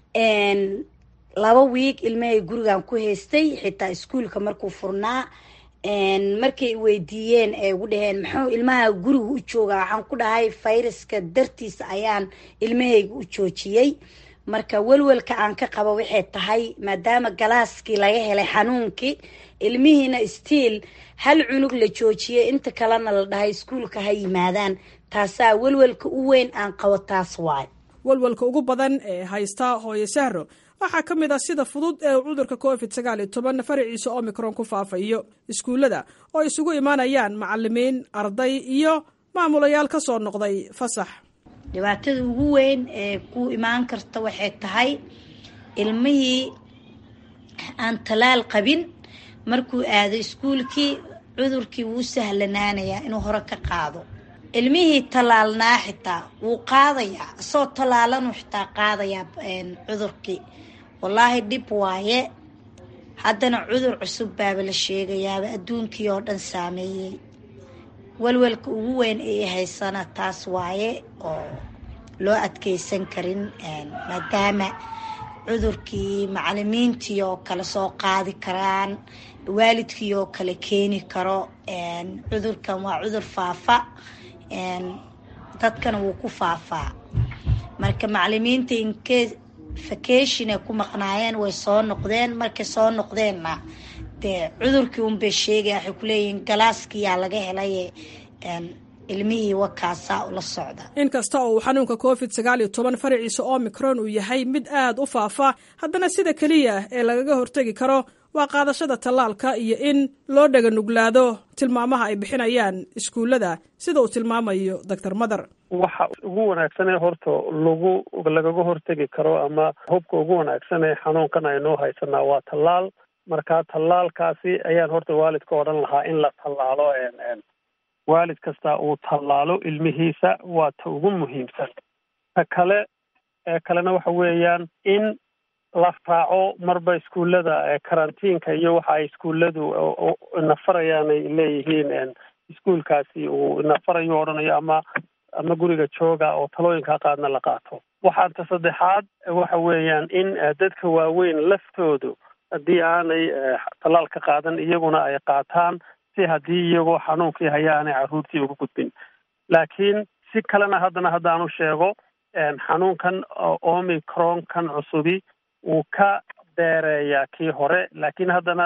laba wiig ilmahay gurigan ku haystay xitaa iskuulka markuu furnaa markay weydiiyeen ee ugu dhaheen muxuu ilmaha guriga u joogaa waxaan ku dhahay fayraska dartiisa ayaan ilmahayga u joojiyey marka welwelka aan ka qabo waxay tahay maadaama galaaskii laga helay xanuunkii ilmihiina stiil hal cunug la joojiyey inta kalena la dhahay iskuulka ha yimaadaan taasaa welwelka u weyn aan qabo taas waay welwelka ugu badan ee haysta hooyo sahro waxaa ka mid ah sida fudud ee uu cudurka covid sagaal iyo toban faraciisa omicron ku faafayo iskuullada oo isugu imaanayaan macalimiin arday iyo maamulayaal ka soo noqday fasax dhibaatada ugu weyn ee ku imaan karta waxay tahay ilmihii aan talaal qabin markuu aado iskuulkii cudurkii wuu sahlanaanayaa inuu hore ka qaado ilmihii tallaalnaa xitaa wuu qaadayaa isoo tallaalanuu xitaa qaadayaa cudurkii wallaahi dhib waaye haddana cudur cusub baaba la sheegayaaba adduunkii oo dhan saameeyey welwelka ugu weyn ee haysana taas waaye oo loo adkeysan karin maadaama cudurkii macalimiintii oo kale soo qaadi karaan waalidkii oo kale keeni karo cudurkan waa cudur faafa dadkana wuu ku faafaa marka macalimiinta inkee vacation ay ku maqnaayeen way soo noqdeen markay soo noqdeenna dee cudurkii unbay sheegaya waxay kuleeyihiin galaaskiyaa laga helay ilmihii wakaasaa ula socda in kasta oo uu xanuunka covid sagaal iyo toban faraciisa omicron uu yahay mid aad u faafa haddana sida keliya ee lagaga hortegi karo waa qaadashada tallaalka iyo in loo dhaga nuglaado tilmaamaha ay bixinayaan iskuullada sida uu tilmaamayo doctor mather waxa ugu wanaagsan ee horta lagu lagaga hortegi karo ama hubka ugu wanaagsan ee xanuunkan aynoo haysanaa waa tallaal marka tallaalkaasi ayaan horta waalidka odhan lahaa in la tallaalo waalid kasta uu tallaalo ilmihiisa waa ta ugu muhiimsan ta kale ee kalena waxa weeyaan in la raaco marba iskuullada karantiinka iyo waxa ay iskuulladu nafarayaan ay leeyihiin iskuulkaasi uu nafarayo odhanayo ama ama guriga jooga oo talooyinka qaadna la qaato waxaanta saddexaad waxa weeyaan in dadka waaweyn laftoodu haddii aanay tallaal ka qaadan iyaguna ay qaataan si haddii iyagoo xanuunkii haya aanay carruurtii uga gudbin laakiin si kalena haddana haddaanu sheego xanuunkan omicron kan cusubi wuu ka dheereeyaa kii hore laakiin haddana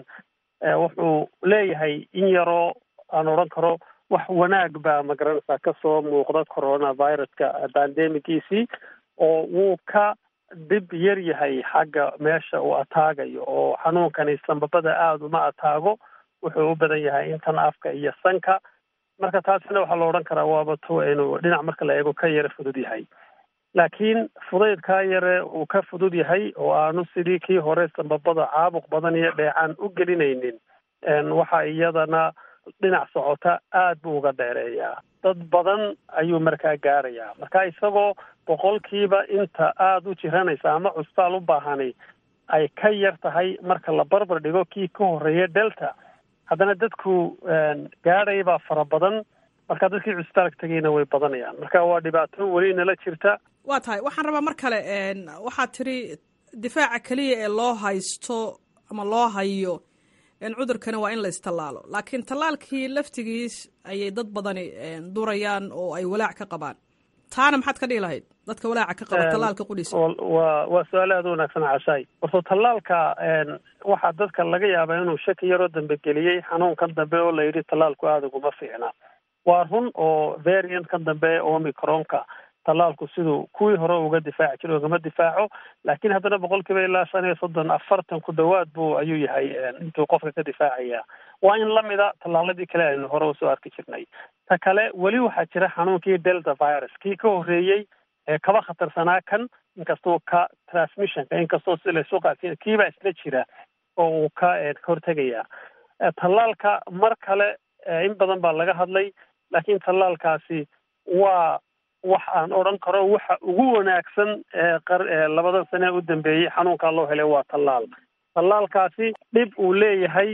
wuxuu leeyahay in yaroo aan odhan karo wax wanaag baa magaranaysaa kasoo muuqda coronaviruska bandemigiisii oo wuu ka dhib yar yahay xagga meesha uu ataagayo oo xanuunkani sambabada aada uma ataago wuxuu u badan yahay intan afka iyo sanka marka taasina waxaa la odhan karaa waaba to inuu dhinac marka la eego ka yara fudud yahay laakiin fudaydkaa yare uu ka fudud yahay oo aanu sidii kii hore sambabada caabuq badan iyo dheecaan u gelinaynin waxa iyadana dhinac socota aad buu uga dheereeyaa dad badan ayuu markaa gaarayaa marka isagoo boqolkiiba inta aada u jiranaysa ama cusbitaal u baahani ay ka yar tahay marka la barbar dhigo kii ka horreeya delta haddana dadku gaadhay baa fara badan marka dadkii cusbitaalka tegayna way badanayaan marka waa dhibaato weli nala jirta waa tahay waxaan rabaa mar kale waxaad tiri difaaca keliya ee loo haysto ama loo hayo cudurkani waa in la istallaalo laakiin tallaalkii laftigiis ayay dad badani durayaan oo ay walaac ka qabaan taana maxaad ka dhihi lahayd dadka walaaca ka qaba tallaalka qudhiisa waa waa su-aal aada u wanaagsan cashaay horto tallaalka waxaa dadka laga yaabaa inuu shaki yaroo dambe geliyey xanuunkan dambe oo la yidhi tallaalku aada uguma fiicna waa run oo variant kan dambe omicronka tallaalku siduu kuwii hore uga difaaci jira ugama difaaco laakiin haddana boqolkiiba ilaa shan iyo soddon afartan ku dhowaad buu ayuu yahay intuu qofka ka difaacaya waa in lamida tallaaladii kale aynu hore usoo arki jirnay ta kale weli waxaa jira xanuunkii delta virus kii ka horreeyey ee kaba khatarsanaa kan inkastoo ka transmissionka inkastoo si laysu qaadsiin kiibaa isla jira oo uu ka hortegaya tallaalka mar kale in badan baa laga hadlay laakiin tallaalkaasi waa wax aan odhan karo waxa ugu wanaagsan ee labadan sane u dambeeyey xanuunkaa loo helay waa tallaal tallaalkaasi dhib uu leeyahay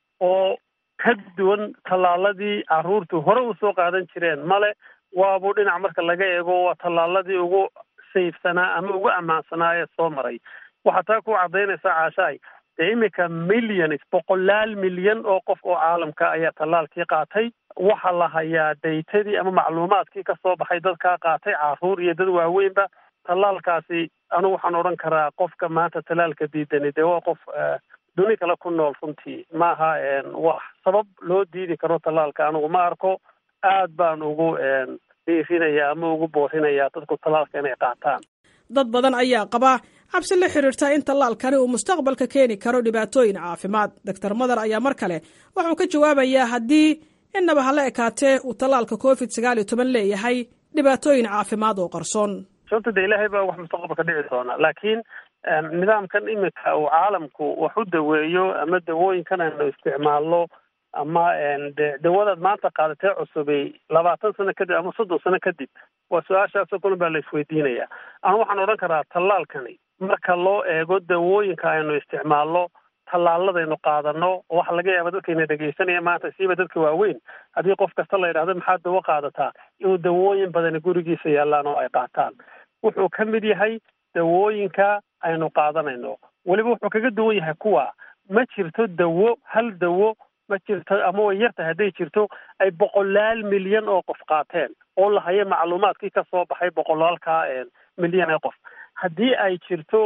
oo ka duwan tallaaladii carruurtu hore usoo qaadan jireen male waabuu dhinac marka laga eego waa tallaaladii ugu sayfsanaa ama ugu ammaansanaa ee soo maray waxaa taa ku caddaynaysaa caashaay dee iminka millions boqolaal milyan oo qof oo caalamka ayaa tallaalkii qaatay waxaa la hayaa daytadii ama macluumaadkii ka soo baxay dadkaa qaatay carruur iyo dad waaweynba tallaalkaasi anigu waxaan odhan karaa qofka maanta tallaalka diidani dee waa qof duni kale ku nool runtii maaha wax sabab loo diidi karo tallaalka anigu ma arko aad baan ugu dhiirinaya ama ugu boorinayaa dadku tallaalka inay qaataan dad badan ayaa qaba cabsi la xiriirta in tallaalkani uu mustaqbalka keeni karo dhibaatooyin caafimaad doctor mader ayaa mar kale wuxuu ka jawaabayaa haddii innaba hala ekaatee uu tallaalka covid sagaal iyo toban leeyahay dhibaatooyin caafimaad oo qarsoon sababta de ilaahay baa wax mustaqbalka dhici doona laakiin nidaamkan iminka uu caalamku wax u daweeyo ama dawooyinkan aynu isticmaalno ama de dawadaad maanta qaadatee cusubay labaatan sano kadib ama soddon sano kadib waa su-aashaasoo kulan baa la isweydiinaya anu waxaan odhan karaa tallaalkani marka loo eego dawooyinka aynu isticmaalno tallaaladaynu qaadano oo waxa laga yaaba dadkayna dhegaysanaya maanta siiba dadka waaweyn haddii qof kasta la yidhahdo maxaad dawo qaadataa inuu dawooyin badani gurigiisa yaallaan oo ay qaataan wuxuu ka mid yahay dawooyinka aynu qaadanayno weliba wuxuu kaga duwan yahay kuwa ma jirto dawo hal dawo ma jirto ama way yartahay hadday jirto ay boqolaal milyan oo qof qaateen oo la hayo macluumaadkii ka soo baxay boqolaalka milyan ee qof haddii ay jirto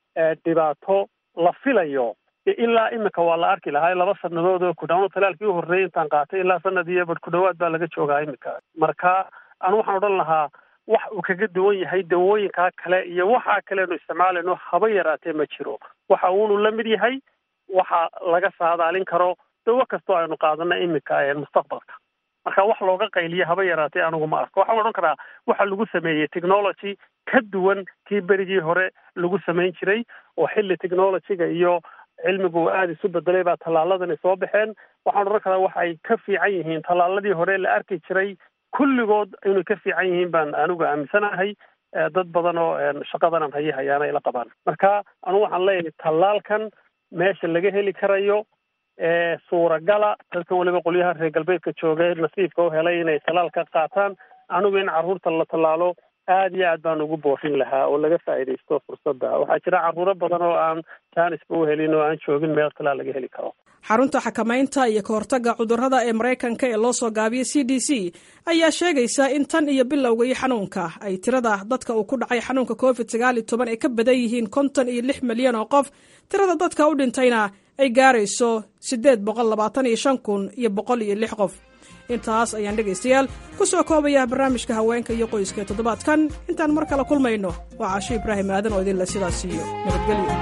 dhibaato la filayo ilaa imika waa la arki lahaa laba sanadood oo ku dhawaano talaalkii u horreeyay intaan qaatay ilaa sanad iyo bad ku dhawaad baa laga joogaa imika marka anu waxaan odhan lahaa wax uu kaga duwan yahay dawooyinkaa kale iyo waxaa kaleenu isticmaalayno haba yaraatee ma jiro waxa uunu la mid yahay waxa laga saadaalin karo dawo kastoo aynu qaadana imika mustaqbalka marka wax looga qayliyo haba yaraatee anigu ma arko waxaan odhan karaa waxa lagu sameeyey technology ka duwan kii berigii hore lagu samayn jiray oo xilli technologyga iyo cilmigu aada isu bedelay baa tallaaladani soo baxeen waxaan odhan karaa waxay ka fiican yihiin tallaaladii hore la arki jiray kulligood inay ka fiican yihiin baan anigu aaminsanahay dad badan oo shaqadanan haye hayaana ila qabaan marka anigu waxaan leeyahay tallaalkan meesha laga heli karayo suuragala dadkan weliba qolyaha reer galbeedka jooga nasiibka u helay inay tallaal ka qaataan anigu in carruurta la tallaalo aada iyo aad baan ugu boorin lahaa oo laga faa'iidaysto fursadda waxaa jira carruuro badan oo aan jaanisba u helin oo aan joogin meel talaal laga heli karo xarunta xakamaynta iyo kahortagga cudurrada ee maraykanka ee loo soo gaabiyey c d c ayaa sheegaysa in tan iyo bilowga iyo xanuunka ay tirada dadka uu ku dhacay xanuunka covid sagaal iyo toban ay ka badan yihiin konton iyo lix milyan oo qof tirada dadka u dhintayna ay gaarayso siddeed boqol labaatan iyo shan kun iyo boqol iyo lix qof intaas ayaan dhegaystayaal ku soo koobayaa barnaamijka haweenka iyo qoyska ee toddobaadkan intaan mar kale kulmayno waa caasho ibraahim aadan oo idinle sidaas iyo nabadgelyo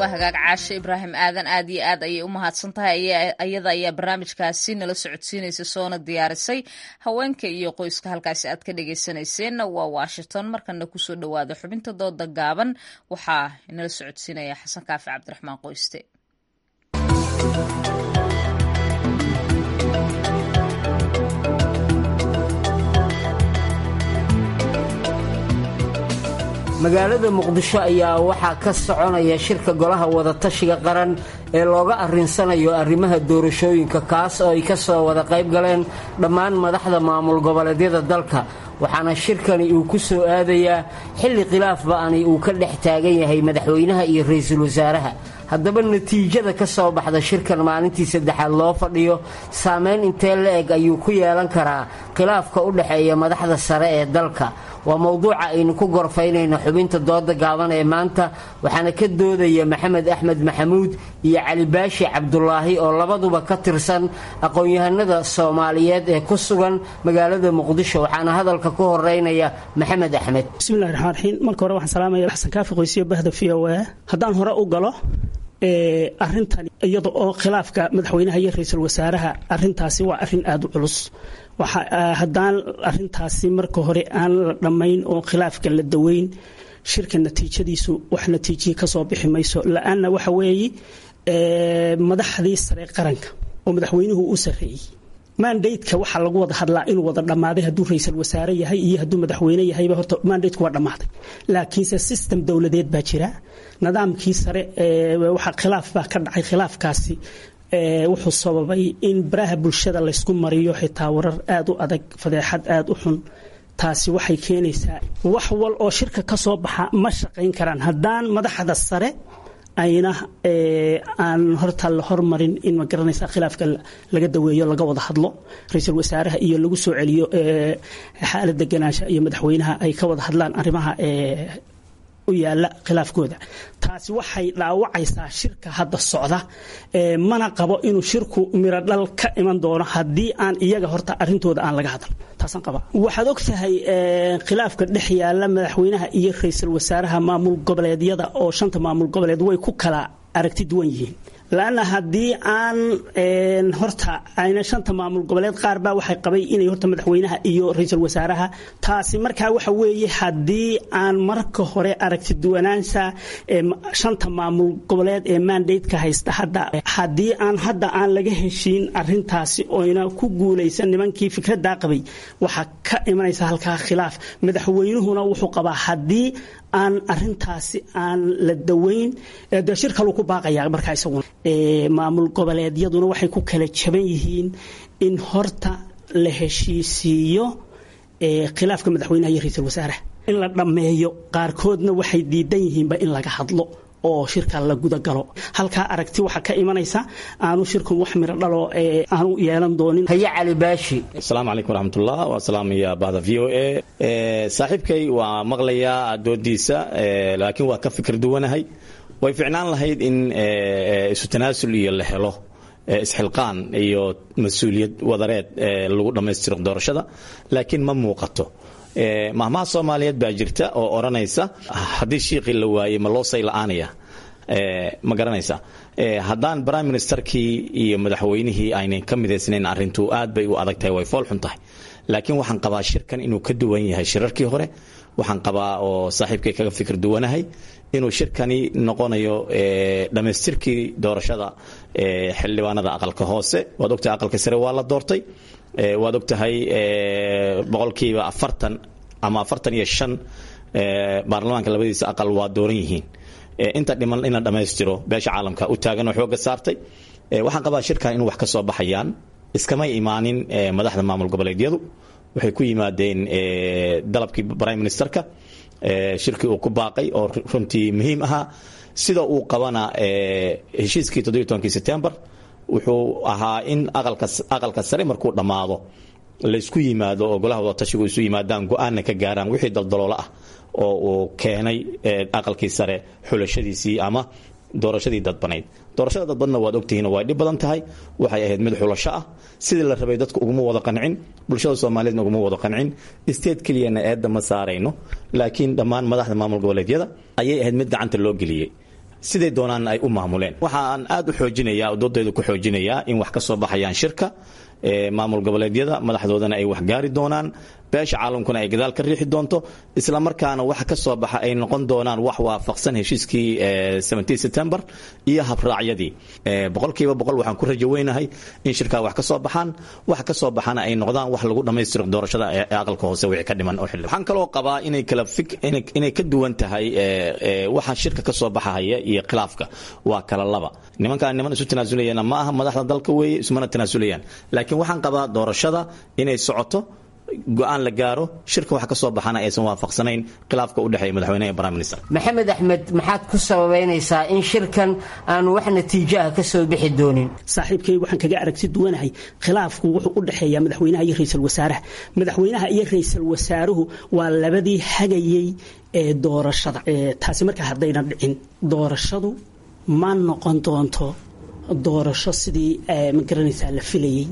waa hagaag caashe ibraahim aadan aad iyo aad ayay u mahadsan tahay ayada ayaa barnaamijkaasi nala socodsiinaysa soona diyaarisay haweenka iyo qoyska halkaasi aad ka dhegeysanayseena waa washington markana kusoo dhawaada xubinta dooda gaaban waxaa nala socodsiinaya xasan kaafi cabdiraxmaan qoyste magaalada muqdisho ayaa waxaa ka soconaya shirka golaha wadatashiga qaran ee looga arrinsanayo arrimaha doorashooyinka kaas oo ay ka soo wada qayb galeen dhammaan madaxda maamul goboleedyada dalka waxaana shirkani uu ku soo aadayaa xilli khilaaf ba'ani uu ka dhex taagan yahay madaxweynaha iyo ra'iisul wasaaraha haddaba natiijada ka soo baxda shirkan maalintii saddexaad loo fadhiyo saameyn intee la eg ayuu ku yeelan karaa khilaafka u dhexeeya madaxda sare ee dalka waa mowduuca aynu ku gorfaynayno xubinta dooda gaaban ee maanta waxaana ka doodaya maxamed axmed maxamuud iyo cali baashi cabdulaahi oo labaduba ka tirsan aqoon-yahanada soomaaliyeed ee ku sugan magaalada muqdisho waxaana hadalka ku horeynaya maxamed axmed bismillahi raxmaan raxiim marka hore waxaan salaamaya xasan kaafi qoysiyo bahda v o a haddaan hore u galo arintan iyada oo khilaafka madaxweynaha iyo ra-iisul wasaaraha arintaasi waa arin aada u culus haddaan arintaasi marka hore aan la dhammayn oo khilaafka la daweyn shirka natiijadiisu wax natiijiya kasoo bixi mayso la-aanna waxa weeye madaxdii sare qaranka oo madaxweynuhu u sareeyey mandateka waxaa lagu wada hadlaa inuu wada dhammaaday hadduu ra-iisul wasaare yahay iyo hadduu madaxweyne yahayba horta mandateku waa dhammaaday laakiinse system dowladeed baa jira nidaamkii sare waxa khilaaf baa ka dhacay khilaafkaasi wuxuu sababay in baraha bulshada laysku mariyo xitaa warar aada u adag fadeexad aada u xun taasi waxay keenaysaa wax wal oo shirka ka soo baxa ma shaqayn karaan haddaan madaxda sare ayna aan horta la hormarin in ma garanaysa khilaafka laga daweeyo laga wada hadlo ra-iisul wasaaraha iyo lagu soo celiyo xaalad deganaansha iyo madaxweynaha ay ka wada hadlaan arrimaha u yaala khilaafkooda taasi waxay dhaawacaysaa shirka hadda socda mana qabo inuu shirku miro dhal ka iman doono haddii aan iyaga horta arintooda aan laga hadal taasaan qaba waxaad og tahay khilaafka dhex yaala madaxweynaha iyo ra-iisul wasaaraha maamul goboleedyada oo shanta maamul goboleed way ku kala aragti duwan yihiin laanna haddii aan horta ayna shanta maamul goboleed qaar baa waxay qabay inay horta madaxweynaha iyo ra-iisul wasaaraha taasi markaa waxa weeye haddii aan marka hore aragti duwanaansha shanta maamul goboleed ee mandateka haysta hadda haddii aan hadda aan laga heshiin arintaasi oyna ku guulaysan nimankii fikradaa qabay waxaa ka imanaysa halkaa khilaaf madaxweynuhuna wuxuu qabaa haddii aan arintaasi aan la daweyn de shir kaluu ku baaqaya markaa isaguna maamul goboleedyaduna waxay ku kala jaban yihiin in horta la heshiisiiyo khilaafka madaxweynaha iyo ra-iisul wasaaraha in la dhammeeyo qaarkoodna waxay diidan yihiinba in laga hadlo oo shirka la gudagalo halkaa aragti waxaa ka imanaysa aanu shirkan wax miro dhalo aanu yeelan doonin haye cali baashi asalaamu calaykum waraxmatullah waa salaamaya bahda v o a saaxiibkay waa maqlayaa doodiisa laakiin waa ka fikir duwanahay way ficnaan lahayd in isu tanaasul iyo la helo isxilqaan iyo mas-uuliyad wadareed lagu dhammaystiro doorashada laakiin ma muuqato mahmaha soomaaliyeed baa jirta oo odhanaysa haddii shiiqii la waayey ma loo say la-aanaya ma garanaysa haddaan prime ministerkii iyo madaxweynihii aynay ka midaysnayn arrintu aad bay u adag tahay way fool xun tahay laakiin waxaan qabaa shirkan inuu ka duwan yahay shirarkii hore waxaan qabaa oo saaxiibkay kaga fikir duwanahay inuu shirkani noqonayo dhammaystirkii doorashada xildhibaanada aqalka hoose waad ogtahay aqalka sare waa la doortay waad ogtahay boqolkiiba afartan ama afartan iyo shan baarlamaanka labadiisa aqal waa dooran yihiin inta dhiman in la dhammaystiro beesha caalamka u taagan oo xooga saartay waxaan qabaa shirkan inuu wax ka soo baxayaan iskamay imaanin madaxda maamul goboleedyadu waxay ku yimaadeen dalabkii prime ministerka shirkii uu ku baaqay oo runtii muhiim ahaa sida uu qabana heshiiskii toddobiy tobankii setembar wuxuu ahaa in aqalka sare markuu dhammaado laysku yimaado oo golaha wadatashigu isu yimaadaan go-aanna ka gaaraan wixii daldaloola ah oo uu keenay aqalkii sare xulashadiisii ama doorashadii dadbanayd doorashada dadbadna waad ogtihiin way dhib badan tahay waxay ahayd mid xulasho ah sidii la rabay dadku uguma wada qancin bulshada soomaaliyeedna uguma wada qancin state keliyana eedda ma saarayno laakiin dhammaan madaxda maamul goboleedyada ayay ahayd mid gacanta loo geliyey siday doonaan ay u maamuleen waxaan aad u xoojinayaa oo doodayda ku xoojinayaa in wax ka soo baxayaan shirka maamul goboleedyada madaxdoodana ay wax gaari doonaan beesha caalamkuna ay gadaal ka riixi doonto isla markaana waxa ka soo baxa ay noqon doonaan wax waafaqsan heshiiskii september iyo habraacyadii boqolkiiba boqol waxaan ku rajo weynahay in shirkaa wax ka soo baxaan wax ka soo baxana ay noqdaan wax lagu dhammaystiro doorashada ee aqalka hoose wixii ka dhiman oo xilli waxaan kaloo qabaa inay kala fik inay ka duwan tahay waxa shirka ka soo baxahaya iyo khilaafka waa kala laba nimankaan niman isu tanaasuleyana ma aha madaxda dalka weeye ismana tanaasulayaan laakiin waxaan qabaa doorashada inay socoto go-aan la gaaro shirka wax ka soo baxana aysan waafaqsanayn khilaafka u dhexeeya madaxweynaha iyo prime minister maxamed axmed maxaad ku sababaynaysaa in shirkan aan wax natiijo ah ka soo bixi doonin saaxiibkay waxaan kaga aragti duwanahay khilaafku wuxuu u dhexeeyaa madaxweynaha iyo ra-iisul wasaaraha madaxweynaha iyo ra-iisul wasaaruhu waa labadii hagayey ee doorashada taasi markaa haddaynan dhicin doorashadu ma noqon doonto doorasho sidii ma garanaysaa la filayey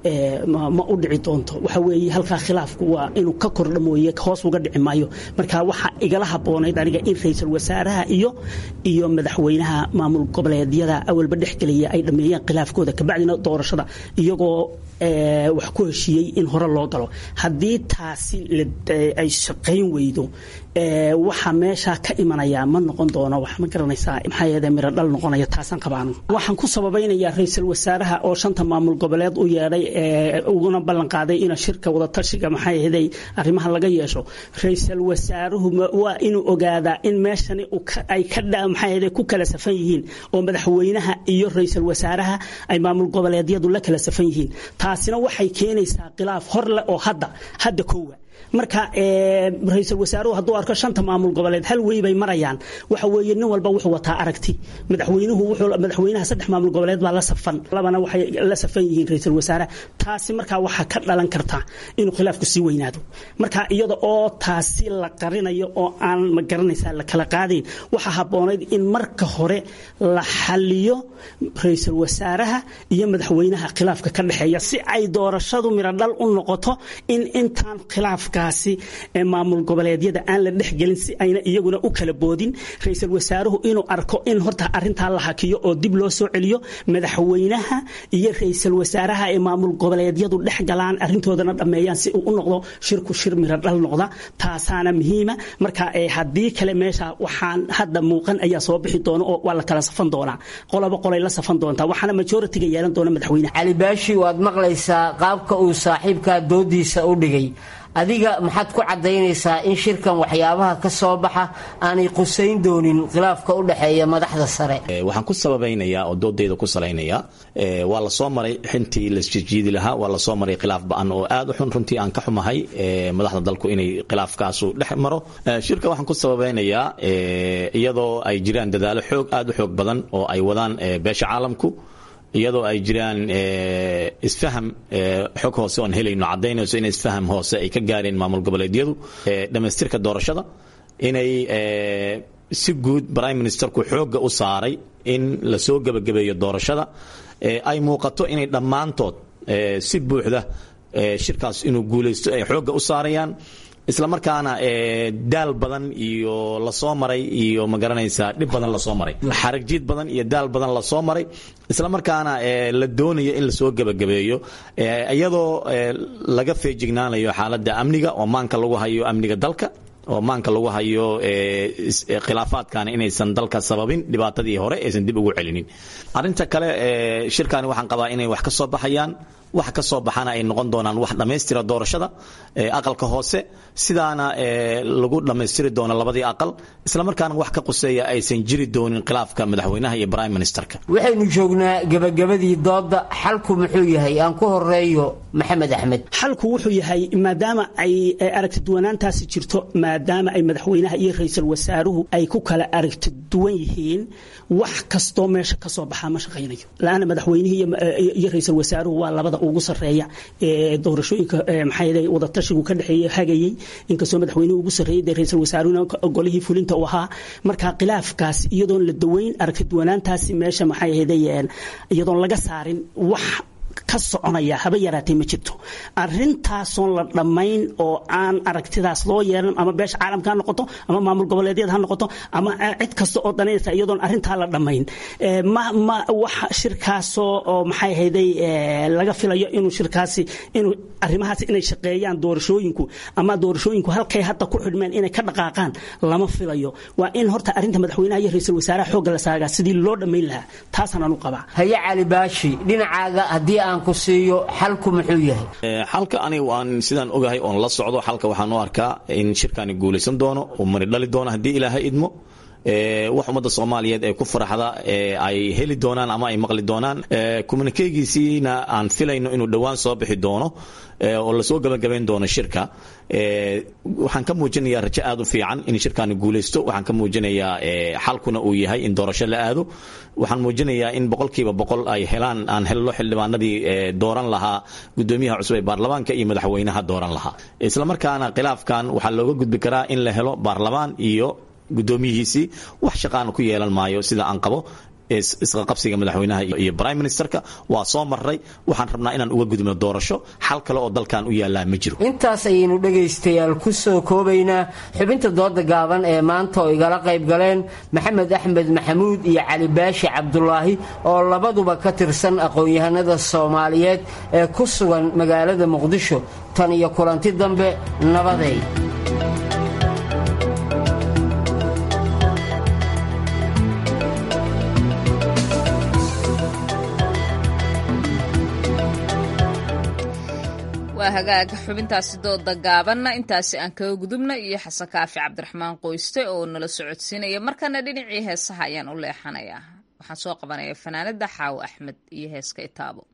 ma u dhici doonto waxa weeye halkaa khilaafku waa inuu ka kordha mooye hoos uga dhici maayo marka waxaa igala haboonayd aniga in ra-iisul wasaaraha iyo iyo madaxweynaha maamul goboleedyada awalba dhexgelaya ay dhammeeyaan khilaafkooda kabacdina doorashada iyagoo wax ku heshiiyey in hore loo galo haddii taasi ay shaqayn weydo waxaa meeshaa ka imanaya ma noqon doono wax ma garanaysaa maxaa yeede miro dhal noqonaya taasaan qabaanu waxaan ku sababaynayaa ra-iisul wasaaraha oo shanta maamul goboleed u yeedhay uguna ballan qaaday in shirka wadatashiga maxaa yeeday arrimaha laga yeesho ra-iisul wasaaruhu waa inuu ogaadaa in meeshani ay ka maxaa yeede ku kala safan yihiin oo madaxweynaha iyo ra-iisul wasaaraha ay maamul goboleedyadu la kala safan yihiin taasina waxay keenaysaa khilaaf hor leh oo hadda hadda koowa marka ra-iisul wasaaruhu hadduu arko shanta maamul goboleed hal wey bay marayaan waxa weeye nin walba wuxuu wataa aragti madaxweynuhu wuxuu madaxweynaha saddex maamul goboleed baa la safan labana waxay la safan yihiin ra-iisul wasaaraha taasi markaa waxaa ka dhalan karta inuu khilaafku sii weynaado marka iyada oo taasi la qarinayo oo aan ma garanaysaa la kala qaadayn waxaa habboonayd in marka hore la xaliyo ra-iisul wasaaraha iyo madaxweynaha khilaafka ka dhexeeya si ay doorashadu mirodhal u noqoto in intaan khilaafka maamul goboleedyada aan la dhexgelin si ayna iyaguna u kala boodin ra-iisul wasaaruhu inuu arko in horta arintaa la hakiyo oo dib loo soo celiyo madaxweynaha iyo ra-iisul wasaaraha ee maamul goboleedyadu dhex galaan arintoodana dhammeeyaan si uu u noqdo shirku shir miro dhal noqda taasaana muhiima marka haddii kale meesha waxaan hadda muuqan ayaa soo bixi doona oo waa la kala safan doonaa qolaba qolay la safan doontaa waxaana majoritiga yeelan doona madaxweynaha cali baashi waad maqlaysaa qaabka uu saaxiibkaa doodiisa u dhigay adiga maxaad ku caddaynaysaa in shirkan waxyaabaha ka soo baxa aanay qusayn doonin khilaafka u dhexeeya madaxda sare waxaan ku sababaynayaa oo doodayda ku salaynayaa waa la soo maray xintii lasjijiidi lahaa waa la soo maray khilaaf ba-an oo aad u xun runtii aan ka xumahay madaxda dalku inay khilaafkaasu dhex maro shirka waxaan ku sababaynayaa iyadoo ay jiraan dadaalo xoog aad u xoog badan oo ay wadaan beesha caalamku iyadoo ay jiraan isfaham xog hoose oon helayno caddaynayso in isfaham hoose ay ka gaareen maamul goboleedyadu dhammaystirka doorashada inay si guud prime ministerku xoogga u saaray in la soo gebagabeeyo doorashada ay muuqato inay dhammaantood si buuxda shirkaas inuu guulaysto ay xoogga u saarayaan isla markaana daal badan iyo lasoo maray iyo magaranaysaa dhib badan lasoo maray xaragjiid badan iyo daal badan lasoo maray isla markaana la doonayo in lasoo gebagabeeyo iyadoo laga feejignaanayo xaaladda amniga oo maanka lagu hayo amniga dalka oo maanka lagu hayo khilaafaadkana inaysan dalka sababin dhibaatadii hore aysan dib ugu celinin arinta kale shirkani waxaan qabaa inay wax ka soo baxayaan wax ka soo baxana ay noqon doonaan wax dhammaystira doorashada aqalka hoose sidaana lagu dhammaystiri doono labadii aqal isla markaana wax ka quseeya aysan jiri doonin khilaafka madaxweynaha iyo prime ministerka waxaynu joognaa gebagabadii dooda xalku muxuu yahay aan ku horeeyo maxamed axmed xalku wuxuu yahay maadaama ay aragti duwanaantaasi jirto maadaama ay madaxweynaha iyo ra-iisul wasaaruhu ay ku kala aragti duwan yihiin wax kastoo meesha ka soo baxaa ma shaqaynayo la-aana madaxweynihii iyo ra-iisul wasaaruhu waa labada ugu sarreeya ee doorashooyinka maxaa wadatashigu ka dhexeeya hagayey inkastoo madaxweynuhu ugu sarreeyay dee ra-iisul wasaaruhuna golihii fulinta u ahaa marka khilaafkaas iyadoon la daweyn aragti duwanaantaasi meesha maxay ahayd iyadoon laga saarin wax ka soconaya haba yaraatee ma jirto arintaasoon la dhammayn oo aan aragtidaas loo yeelan ama beesha caalamka ha noqoto ama maamul goboleedyada ha noqoto ama cid kasta oo danaynaysa iyadoon arrintaa la dhammayn ma ma wax shirkaasoo oo maxay hayday laga filayo inuu shirkaasi inuu arrimahaasi inay shaqeeyaan doorashooyinku ama doorashooyinku halkay hadda ku xidhmeen inay ka dhaqaaqaan lama filayo waa in horta arrinta madaxweynaha iyo ra-iisul wasaaraha xoogga la saagaa sidii loo dhammayn lahaa taasaan anu qabaa haye cali baashi dhinacaaga haddii aan ku siiyo xalku muxuu yahay xalka aniga waan sidaan ogahay oon la socdo xalka waxaan u arkaa in shirkani guulaysan doono oo mari dhali doono haddii ilaahay idmo wax ummadda soomaaliyeed ee ku faraxda ay heli doonaan ama ay maqli doonaan kommunikeegiisiina aan filayno inuu dhowaan soo bixi doono oo lasoo gabagabayn doono shirka waxaan ka muujinayaa rajo aad u fiican in shirkaani guulaysto waxaan ka muujinayaa xalkuna uu yahay in doorasho la aado waxaan muujinayaa in boqolkiiba boqol ay helaan aan helno xildhibaanadii dooran lahaa gudoomiyaha cusub ee baarlamaanka iyo madaxweynaha dooran lahaa islamarkaana khilaafkan waxaa looga gudbi karaa in la helo baarlamaan iyo gudoomiyihiisii wax shaqaana ku yeelan maayo sida aan qabo isqaqabsiga madaxweynaha iyo prime ministerka waa soo maray waxaan rabnaa inaan uga gudubno doorasho xal kale oo dalkan u yaallaa ma jiro intaas ayaynu dhegaystayaal ku soo koobaynaa xubinta dooda gaaban ee maanta oo igala qayb galeen maxamed axmed maxamuud iyo cali baashi cabdulaahi oo labaduba ka tirsan aqoon-yahanada soomaaliyeed ee ku sugan magaalada muqdisho tan iyo kulanti dambe nabaday waa hagaag xubintaasi dooda gaabanna intaasi aan kaga gudubna iyo xasan kaafi cabdiraxmaan qoyste oo nala socodsiinaya markana dhinacii heesaha ayaan u leexanayaa waxaan soo qabanaya fanaanada xaawo axmed iyo heeska itaabo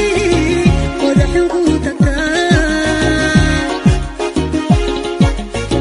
Thank you.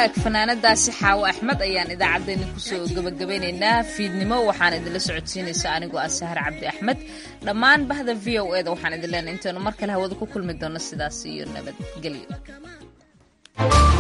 hagaag fanaanadaasi xaawo axmed ayaan idaacaddeenni kusoo gebagabeynaynaa fiidnimo waxaan idinla socodsiinaysa anigoo ah sahar cabdi axmed dhammaan bahda v o e da waxaan idin leenahay intaynu mar kale hawada ku kulmi doono sidaas iyo nabadgelyo